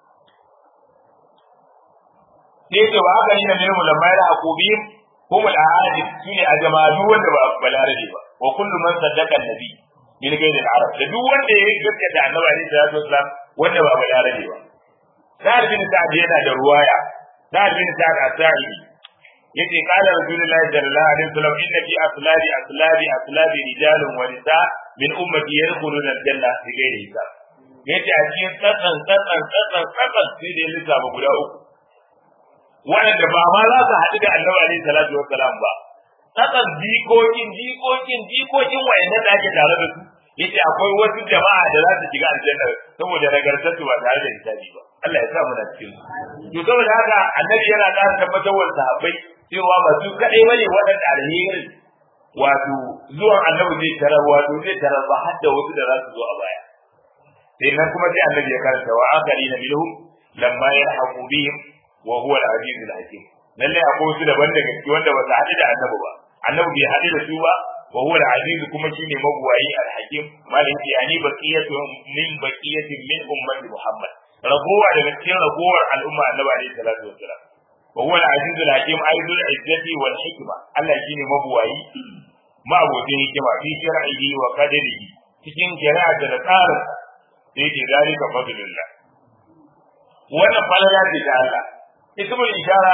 sai ce ba haka yana nemi lamma da akubi humul ahadi shine a jama'u wanda ba balarabe ba wa kullu man saddaqa annabi min ghairi al-arab da duk wanda ya gaskata annabi alaihi salatu wasalam wanda ba balarabe ba sa'ad bin sa'ad yana da ruwaya sa'ad bin sa'ad as-sa'idi yace qala rasulullahi sallallahu alaihi wasallam inna fi aslabi aslabi aslabi rijalun wa nisa min ummati yadkhuluna al-janna bi ghairi hisab yace a cikin tsatsan tsatsan tsatsan tsatsan sai da lissafa guda uku waɗanda ba ma za su haɗu da annabi alaihi salatu wassalam ba tsakan jikokin jikokin jikokin wayannan da ake tare da su yace akwai wasu jama'a da za su shiga aljanna saboda nagartar su ba tare da hisabi ba Allah ya sa mu na cikin su to saboda haka annabi yana da tabbatar wa sahabbai cewa ba su kadai bane waɗanda alheri wato zuwan annabi zai tarar wato zai tarar ba har da wasu da za su zo a baya sai nan kuma sai annabi ya karanta wa akharina minhum lamma yalhaqu bihim wa huwa al-aziz al-hakim lalle akwai wasu daban daga ciki wanda ba su haɗu da annabi ba annabi bai haɗu da su ba wa huwa al-aziz kuma shine mabuwayi al-hakim malin ce ani baqiyatu min baqiyatin min ummati muhammad ragowa daga cikin ragowar al'umma annabi alaihi salatu wassalam wa huwa al-aziz al-hakim aidul izzati wal hikma Allah shine mabuwayi ma'abudin hikima fi shar'ihi wa qadarihi cikin shari'a da tsarin sai ke zalika fadlullah wannan falala ce ta Allah ismul ishara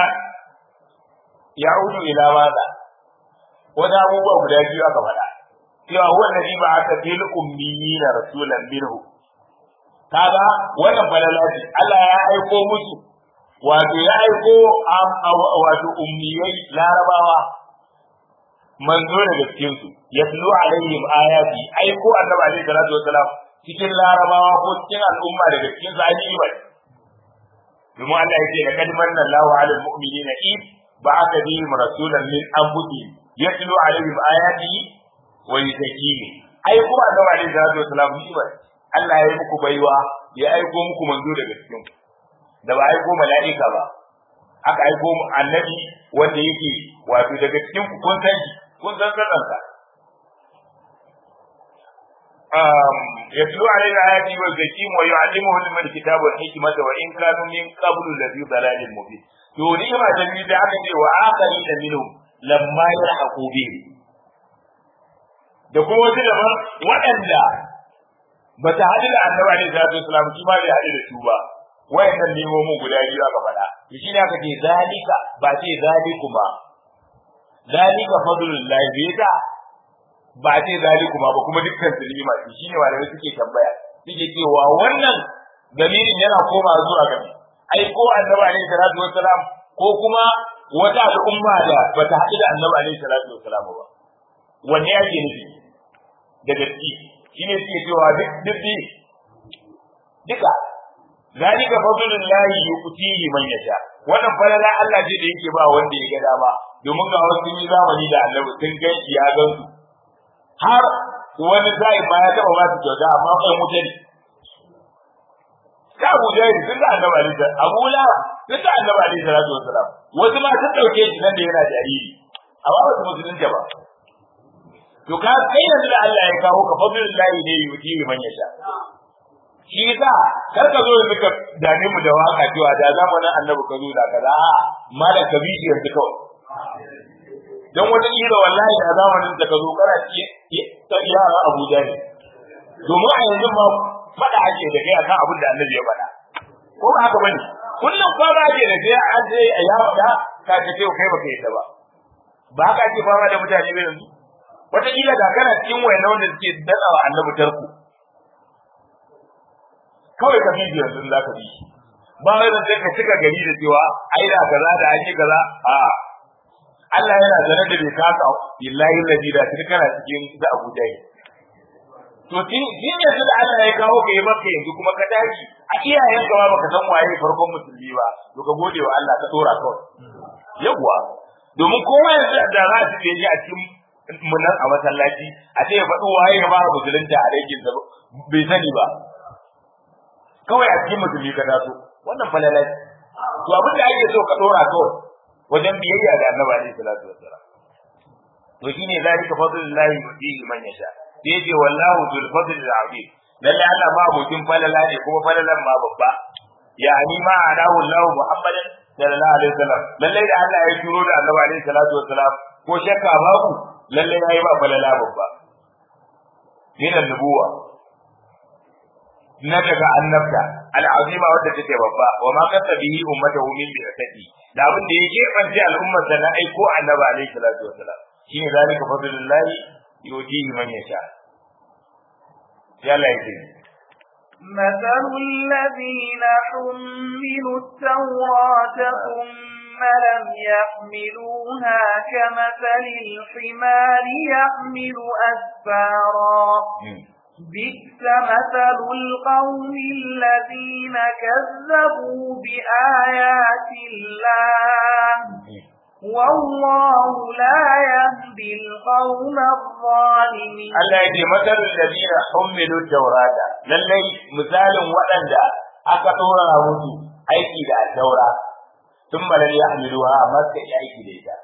ya'udu ila maza wani abubuwa guda biyu aka faɗa cewa huwa alladhi ba'atha fil ummiyina rasulan minhu kaga wannan falala ce Allah ya aiko musu wato ya aiko wato ummiyai larabawa manzo daga cikin su yatlu alaihim ayati aiko annabi alaihi salatu wasalam cikin larabawa ko cikin al'umma daga cikin su an yi bai domin Allah ya ce da kad manna Allahu 'alal mu'minina id ba'atha bihim rasulan min anfusihim yatlu 'alaihim ayatihi wa yuzakkihim ai kuma annabi alaihi salatu wasalam ni ba Allah ya yi muku baiwa ya aiko muku manzo daga cikin da ba aiko mala'ika ba aka aiko annabi wanda yake wato daga cikin ku kun san shi kun san sanarsa يتلو علينا آياته ويزكيهم ويعلمهم الكتاب والحكمة وإن كانوا من قبل لفي ضلال مبين to ni'ima ta biyu da aka ce wa akari da minhum lamma yalhaqu bihim da kuma wasu daban waɗanda ba ta haɗu da annabi alaihi salatu wasalam shi ma bai haɗu da su ba wayannan nemomin guda biyu aka faɗa to shi ne aka ce zalika ba ce zalikuma zalika fadlullahi bai ta ba ce zalikuma ba kuma dukkan su ni'ima ce shine malamai suke tambaya suke cewa wannan dalilin yana koma zuwa ga ai ko annabi alaihi salatu wassalam ko kuma wata al'umma da bata haɗu da annabi alaihi salatu wassalam ba wanne yake nufi da gaske shine suke cewa duk duk duka zalika fadlullahi yu'tihi man yasha wannan falala Allah ce da yake ba wanda ya ga dama domin ga wasu yi zamani da annabi sun gan ya gan su har wani zai ba ya taɓa ba su kyauta amma kai wuta ne ka Abu Jahil sun da annabi alaihi salatu Abu Lahab sun da annabi alaihi salatu wasalam wasu ma sun dauke shi nan da yana jariri amma ba su musulunta ba to ka kai yanzu da Allah ya kawo ka fadlullahi ne yuti man yasha shi yasa kar ka zo yanzu ka dame mu da waka cewa da zamanin annabi ka zo da kaza ma da ka bi yanzu kawai dan wata kila wallahi da zamanin da ka zo kana ci ta yara Abu Jahil domin a yanzu ma fada ake da kai akan abin da Annabi ya faɗa ko ba haka bane kullum ko ba ake da kai an sai ya faɗa ka ce kai kai baka yadda ba ba haka ake fama da mutane ba yanzu wataƙila ga kana cikin wayan wanda suke datsawa annabi tarko kawai ka bi yanzu za ka bi ba wai zan sai ka cika gari da cewa ai da kaza da ake kaza a Allah yana zane da bai kaka billahi ladhi da tun kana cikin da Abuja ne to tin din yanzu da Allah ya kawo ka yi maka yanzu kuma ka tashi a iyayen ka ba baka san waye farkon musulmi ba to ka gode wa Allah ka tsora kawai yawwa domin kowa yanzu da za su je a cikin munan a masallaci a ce ya faɗi waye ya fara musulunta a aikin da bai sani ba kawai a cikin musulmi ka taso wannan falalai to abin da ake so ka dora kawai wajen biyayya ga annabi alaihi salatu wassalam to shine zalika fadlullahi yutihi man yasha sai yace wallahu dhul fadli azim lalle Allah ma abokin falala ne kuma falalan ma babba yani ma adahu Allah Muhammadan sallallahu alaihi wasallam lalle da Allah ya turo da annabi alaihi salatu wassalam ko shakka babu lalle yayi ba falala babba min nubuwa na daga annabta al'azima wadda take babba wa ma kasa bihi ummatahu min bi'ati da abin da yake bance al'ummar da na aiko annabi alaihi salatu wasalam shine zalika fadlullahi yutihi man yasha yalla yake مثل الذين حملوا التوراة ثم لم يحملوها كمثل الحمار يحمل أسفارا بئس مثل القوم الذين كذبوا بآيات الله والله لا يهدي القوم الظالمين Allah ya ce matsalin da zina hummilu taurata lallai misalin waɗanda aka ɗora musu aiki da taura sun balar ya hamiluwa amma suka yi aiki da ita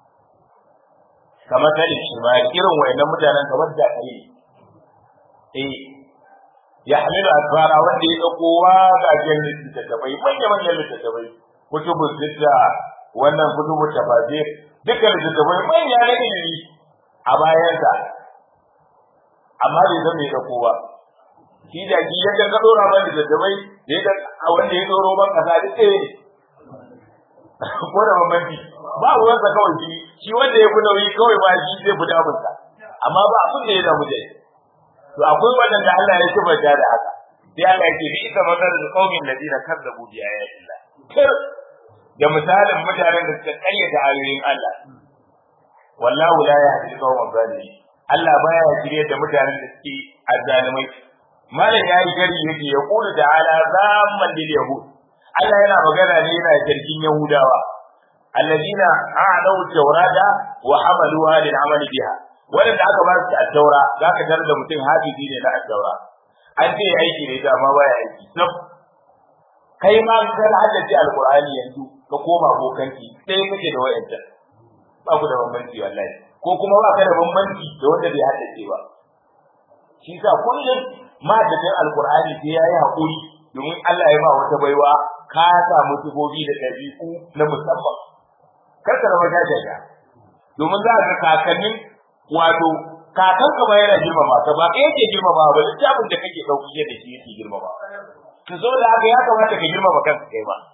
kamar talin shi ma irin wayannan mutanen kamar da kai eh ya hamilu asfara wanda ya dauko wagagen littattafai manya manyan littattafai kutubun sitta wannan kutubun tafasir dukkan littattafai manya na ilimi a bayansa amma bai zama ya dauko ba shi da ki yadda ka dora ba littattafai da a wanda ya doro ban kasa duk ɗaya ne ko da bambanci ba ruwansa kawai shi shi wanda ya fi nauyi kawai ba shi zai fi damunsa amma ba abin da ya damu da shi to akwai wadanda Allah ya tabbata da haka sai Allah yake bi ita mazal qaumin ladina kazzabu bi ayatillah kir da misalin mutanen da suka karyata ayoyin Allah wallahu la yahdi qauman zalimin Allah baya shirye da mutanen da suke azzalimai malam yayi gari yake ya kula da ala zaman lil yahud Allah yana magana ne yana jirgin yahudawa alladina a'law tawrata wa hamaluha lil amali biha wanda aka ba su addaura za ka tarar da mutum hafizi ne na addaura an ce aiki ne da amma baya aiki sab kai ma ka haddace alqur'ani yanzu ka koma bokanki sai kake da wayancan ba ku da bambanci wallahi ko kuma ba ka da bambanci da wanda bai haddace ba shi sa kullum ma da alqur'ani sai yayi hakuri domin Allah ya ba wata baiwa ka samu tubobi da dabi'u na musamman kar ka zama jajaja domin za ka kakannin wato kakan ka ba yana girmama ka ba kai yake girmama ba littafin da kake dauki da shi yake girmama to so da haka ya kamata ka girmama kanka kai ba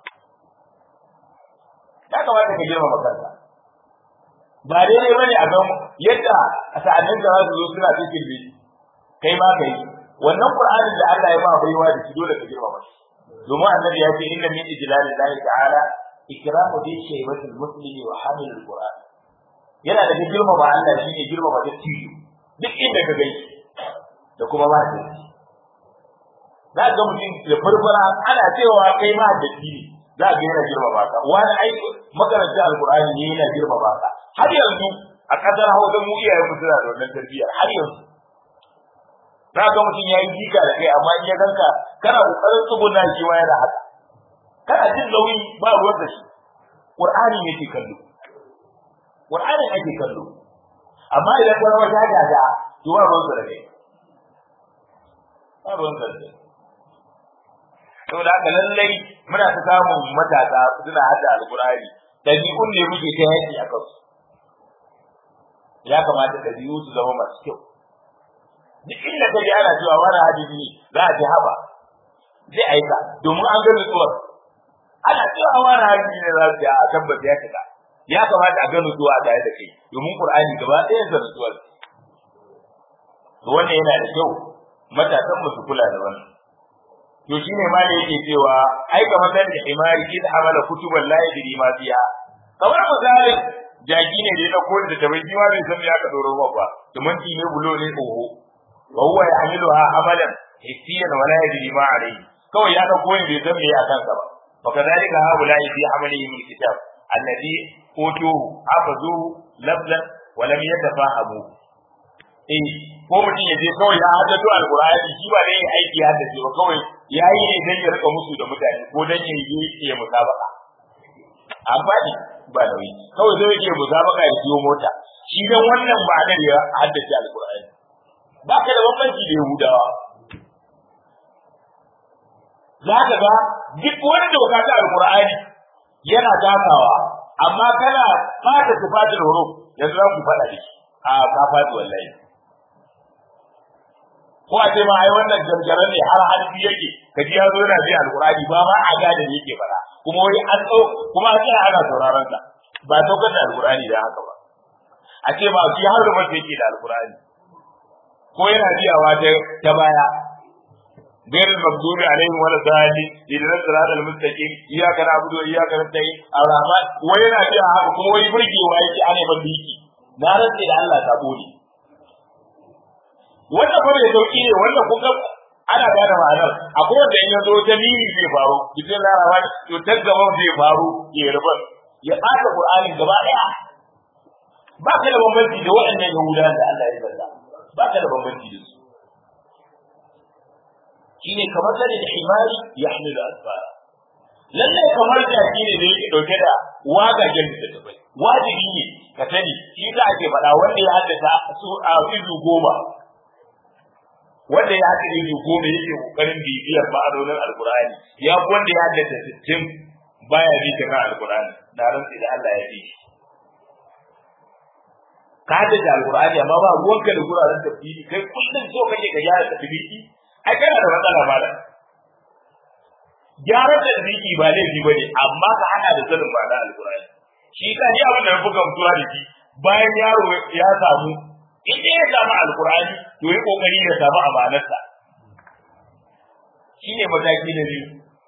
ya kamata ka girmama kanka ba daidai bane a ga yadda a sa'annin da za su zo suna cikin bi kai ma kai wannan qur'anin da Allah ya ba baiwa da shi dole ka girmama shi domin annabi ya ce inna min ijlalillahi ta'ala ikramu bi shaybatil muslimi wa hamilul qur'an yana da girmama Allah shine girmama dattijo duk inda ka gani da kuma ba da za ga mutum da furfura ana cewa kai ma da shi za ga yana girmama ka wani ai makaranta alqur'ani ne yana girmama ka har yanzu a kasar Hausa mu iyayen mu suna da wannan tarbiyyar har yanzu za ga mutum yayi jika da kai amma in ya ganka kana kokarin tsuguna shi ma yana haka kana jin nauyi ba ruwan da shi qur'ani ne ke kallo qur'ani ake kallo amma idan ka zama jajaja to ba ruwan da kai ba ruwan da kai saboda haka lallai muna ta samun matasa suna hada alqur'ani dabi'un ne muke ta yaki a kansu ya kamata dabi'u su zama masu kyau duk inda ka ji ana cewa wani hadisi ne za a ji haba zai aika domin an ga nutsuwar ana cewa wani hadisi ne za su a tabbata ya shiga ya kamata a ga nutsuwa tare da kai domin qur'ani gaba ɗayan sa nutsuwa to wannan yana da kyau matasan mu su kula da wannan to shine ma da yake cewa ai kamar da imari id amala kutuban la yadri ma fiha kamar misalin jaki ne da ya dauko da tabai jiwa bai san ya ka doro ba tumanti ne bulo ne oho wa huwa yahmiluha amalan hissiyan wa la yadri ma alayhi kawai ya dauko ne bai san me ya kansa ba wa kadhalika haula fi amalihim alkitab alladhi utuhu hafazuhu lafzan wa lam yatafahamu eh ko mutum ya je kawai ya haddato alqur'ani shi ba dai aiki ya haddace ba kawai yayi ne dan ya rika musu da mutane ko dan ya yi ya musabaka amfani ba nauyi kawai zai yake musabaka ya siyo mota shi dan wannan ma'anar ya haddace alqur'ani ba ka da bambanci da yahudawa za ka ga duk wani doka ta alqur'ani yana takawa amma kana fata tufatul huruf yanzu za ku faɗa da shi a ka fadi wallahi ko a ce ma ai wannan gargaran ne har harfi yake kaji ya zo yana bi alqur'ani ba ma a gane ne yake fara kuma wai an tsau kuma a tsaya ana sauraron sa ba saukar da alqur'ani da haka ba a ce ma shi har da yake da alqur'ani ko yana biyawa ta ta baya غير المغضوب عليهم ولا الضالين إذا الصراط المستقيم إياك نعبد وإياك نستعين الرحمن وين أبيها haka kuma wai burgewa yake ana ban biki na rantse da Allah ta bude wannan fa mai sauki ne wannan kun ga ana gane ma'anar akwai wanda in yazo ta miri zai faru bikin larawa to ta gaban zai faru ya rubar ya ɓata Qur'ani gaba ɗaya ba ka da bambanci da waɗannan Yahudawan da Allah ya zalla ba ka da bambanci da su shine kamar sani da himari ya hamilu asfara lallai kamar jaki ne da yake dauke da wagagen da tabai wajibi ne ka sani shi za ake faɗa wanda ya haddasa su a izu goma wanda ya haddasa izu goma yake kokarin bibiyar ma'anonin alkur'ani ya fi wanda ya haddasa sittin baya bi ta kan alkur'ani na rantsi da Allah ya bi shi ka haddace alkur'ani amma ba ruwanka da guraren tafsiri kai kullum so kake ka gyara tafsiri ai kana da matsala ba da gyaran da ziki ba laifi ba ne amma ka hana da sanin ba da alkurani shi ka ji abin da na buga mutuwa da shi bayan yaro ya samu in ya samu alkurani to yi kokari ya samu amanarsa shine mataki na biyu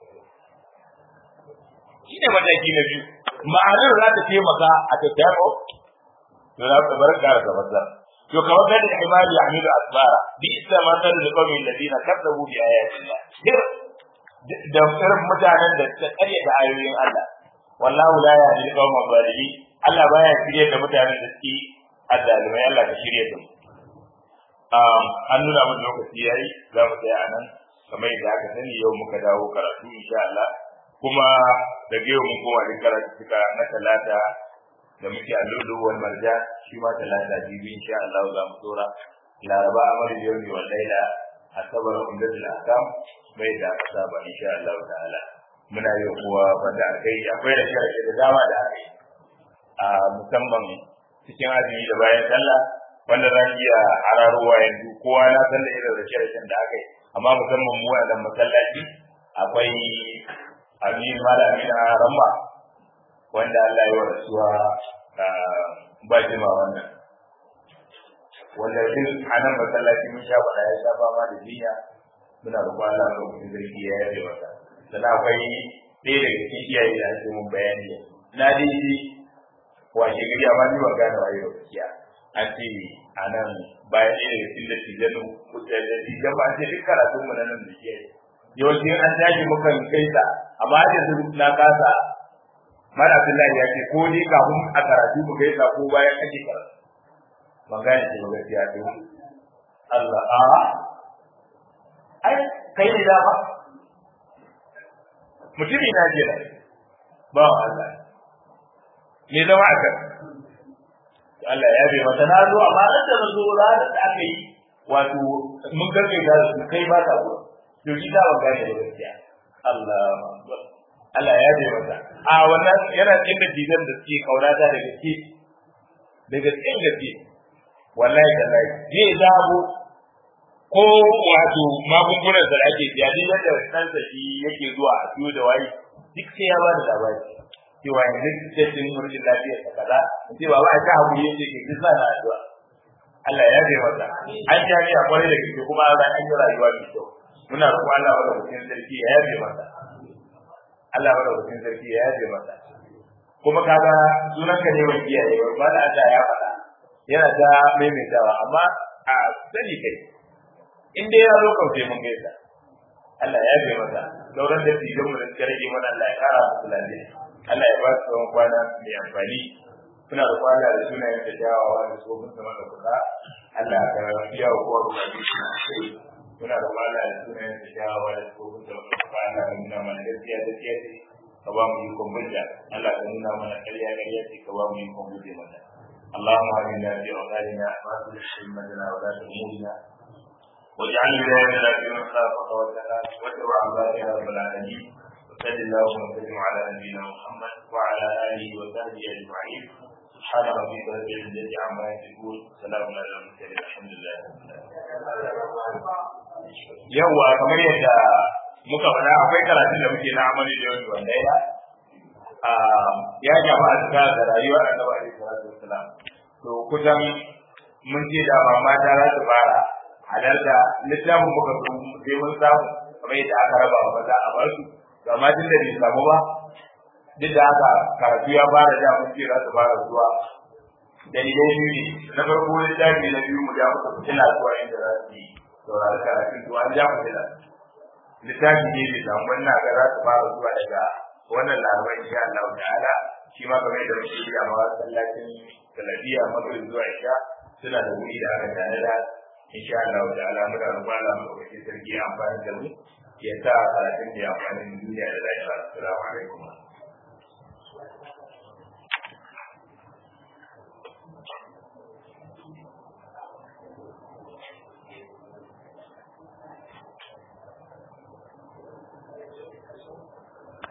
shine mataki na biyu ma'anar za ta taimaka a tattaro to za ka bar ka da matsala to kamar da imani yahmilu asbara bi isa masal da qawmin ladina kadzabu bi ayatillah sir da irin mutanen da suka kare da ayoyin Allah wallahu la yahdi qawma zalimin Allah baya shirye da mutanen da suke addalimai Allah ka shirye da mu um an nuna mun lokaci yayi za mu tsaya anan kamar yadda aka sani yau muka dawo karatu insha Allah kuma daga yau mun koma da karatu suka na talata da muke a lulu wal marja shi ma talata jibi insha Allah za mu dora laraba amal yawmi wal laila asabar umdatul ahkam bai da aka saba insha Allah ta'ala muna yi kuwa fada kai akwai da shirke da dama da aka yi a musamman cikin azumi da bayan sallah wanda za ki iya hararowa yanzu kowa na san da irin rashe-rashen da aka yi amma musamman mu wannan masallaci akwai amin mala amina ramma wanda Allah ya rasuwa ba jima wannan wanda duk a nan masallaci mun sha faɗa ya sha fama da jinya muna roƙon Allah ko kuma zargi ya yabe masa sannan akwai ɗaya daga cikin iyaye da ake mun bayani na dai shi washe gari amma ni ban gane waye ba gaskiya an ce a nan bayan ɗaya daga cikin da tijanu da tijan ba an ce duk karatun mu na nan da ke yawanci an tashi mukan kai ta amma har yanzu na kasa Mara Abdullahi ya ce ko ni kafin a karatu mu gaisa ko bayan ake karatu. Ban gane ce ba gaskiya to. Allah a ai kai ne da ba. Mutumi na je da ba wa Allah. Me zama a kan? Allah ya bai mata na zo amma ran da zo ranar da aka yi wato mun gargaita da su kai ba ta zuwa. To shi da ban gane ba gaskiya. Allah Allah ya bai mata. A wannan yana cikin da dinan da suke kaurata da gaske. Da gaske gaske. Wallahi da lai. Zai zabo ko wato magungunan da ake siya duk yadda ɗansa shi yake zuwa a siyo da waye duk sai ya bada labari. cewa yanzu cikin wurin lafiya ta kaza ce ba ba ta hakuri yace ke kisa na addu'a Allah ya bai masa an ta ni akwai da kike kuma an an yi rayuwa mai kyau muna roƙon Allah wanda mutum sarki ya yabe masa Allah wanda mutum sarki ya yabe masa kuma kaga sunan ka ne wa kiyaye ba da Allah ya faɗa yana ta maimaitawa amma a sani kai in dai ya zo kauce mun gaisa Allah ya yabe masa sauran da tijan mu da suka rage mana Allah ya kara musu lafiya Allah ya ba su tsawon kwana mai amfani suna da kwana da sunayen da jawawa da su mun sama da kuka Allah ka biya wa kowa bukatu suna sai suna da kwana da sunayen da jawawa da su mun sama da kuka Allah ka nuna mana gaskiya gaskiya ce ka ba mu ikon hujja Allah ka nuna mana ƙarya ƙarya ce ka ba mu ikon hujja mata اللهم آمنا في أوطاننا وأصلح أئمتنا ولاة أمورنا واجعل ولايتنا في من خافك واتقاك واتبع عبادك يا رب العالمين وصل اللهم وسلم على نبينا محمد وعلى اله وصحبه اجمعين سبحان ربك رب العزه عما يصفون سلام على المرسلين الحمد لله yawwa kamar yadda muka faɗa akwai karatun da muke na amali da yau wanda ya ya jama a cikin da rayuwar annabi alaihi salatu wassalam to kusan mun ce da mama ta za su fara halarta littafin muka zo sai mun samu kamar yadda aka raba wa maza a barsu amma tun da bai samu ba duk da haka karatu ya fara da mun ce za su fara zuwa dalilai biyu ne na farko littafi na biyu mu ja musu fitila zuwa inda za su yi saurari karatun to an ja fitila littafi ne bai samu wannan ga za su fara zuwa daga wannan laraba insha Allah ta'ala shi ma kamar yadda muke yi a masallacin talabiya magrib zuwa isha suna da wuri da aka tanada insha Allah ta'ala muna roƙon Allah mu ɗauki sarki amfani da mu ya sa karatun da amfanin duniya da lafiya assalamu alaikum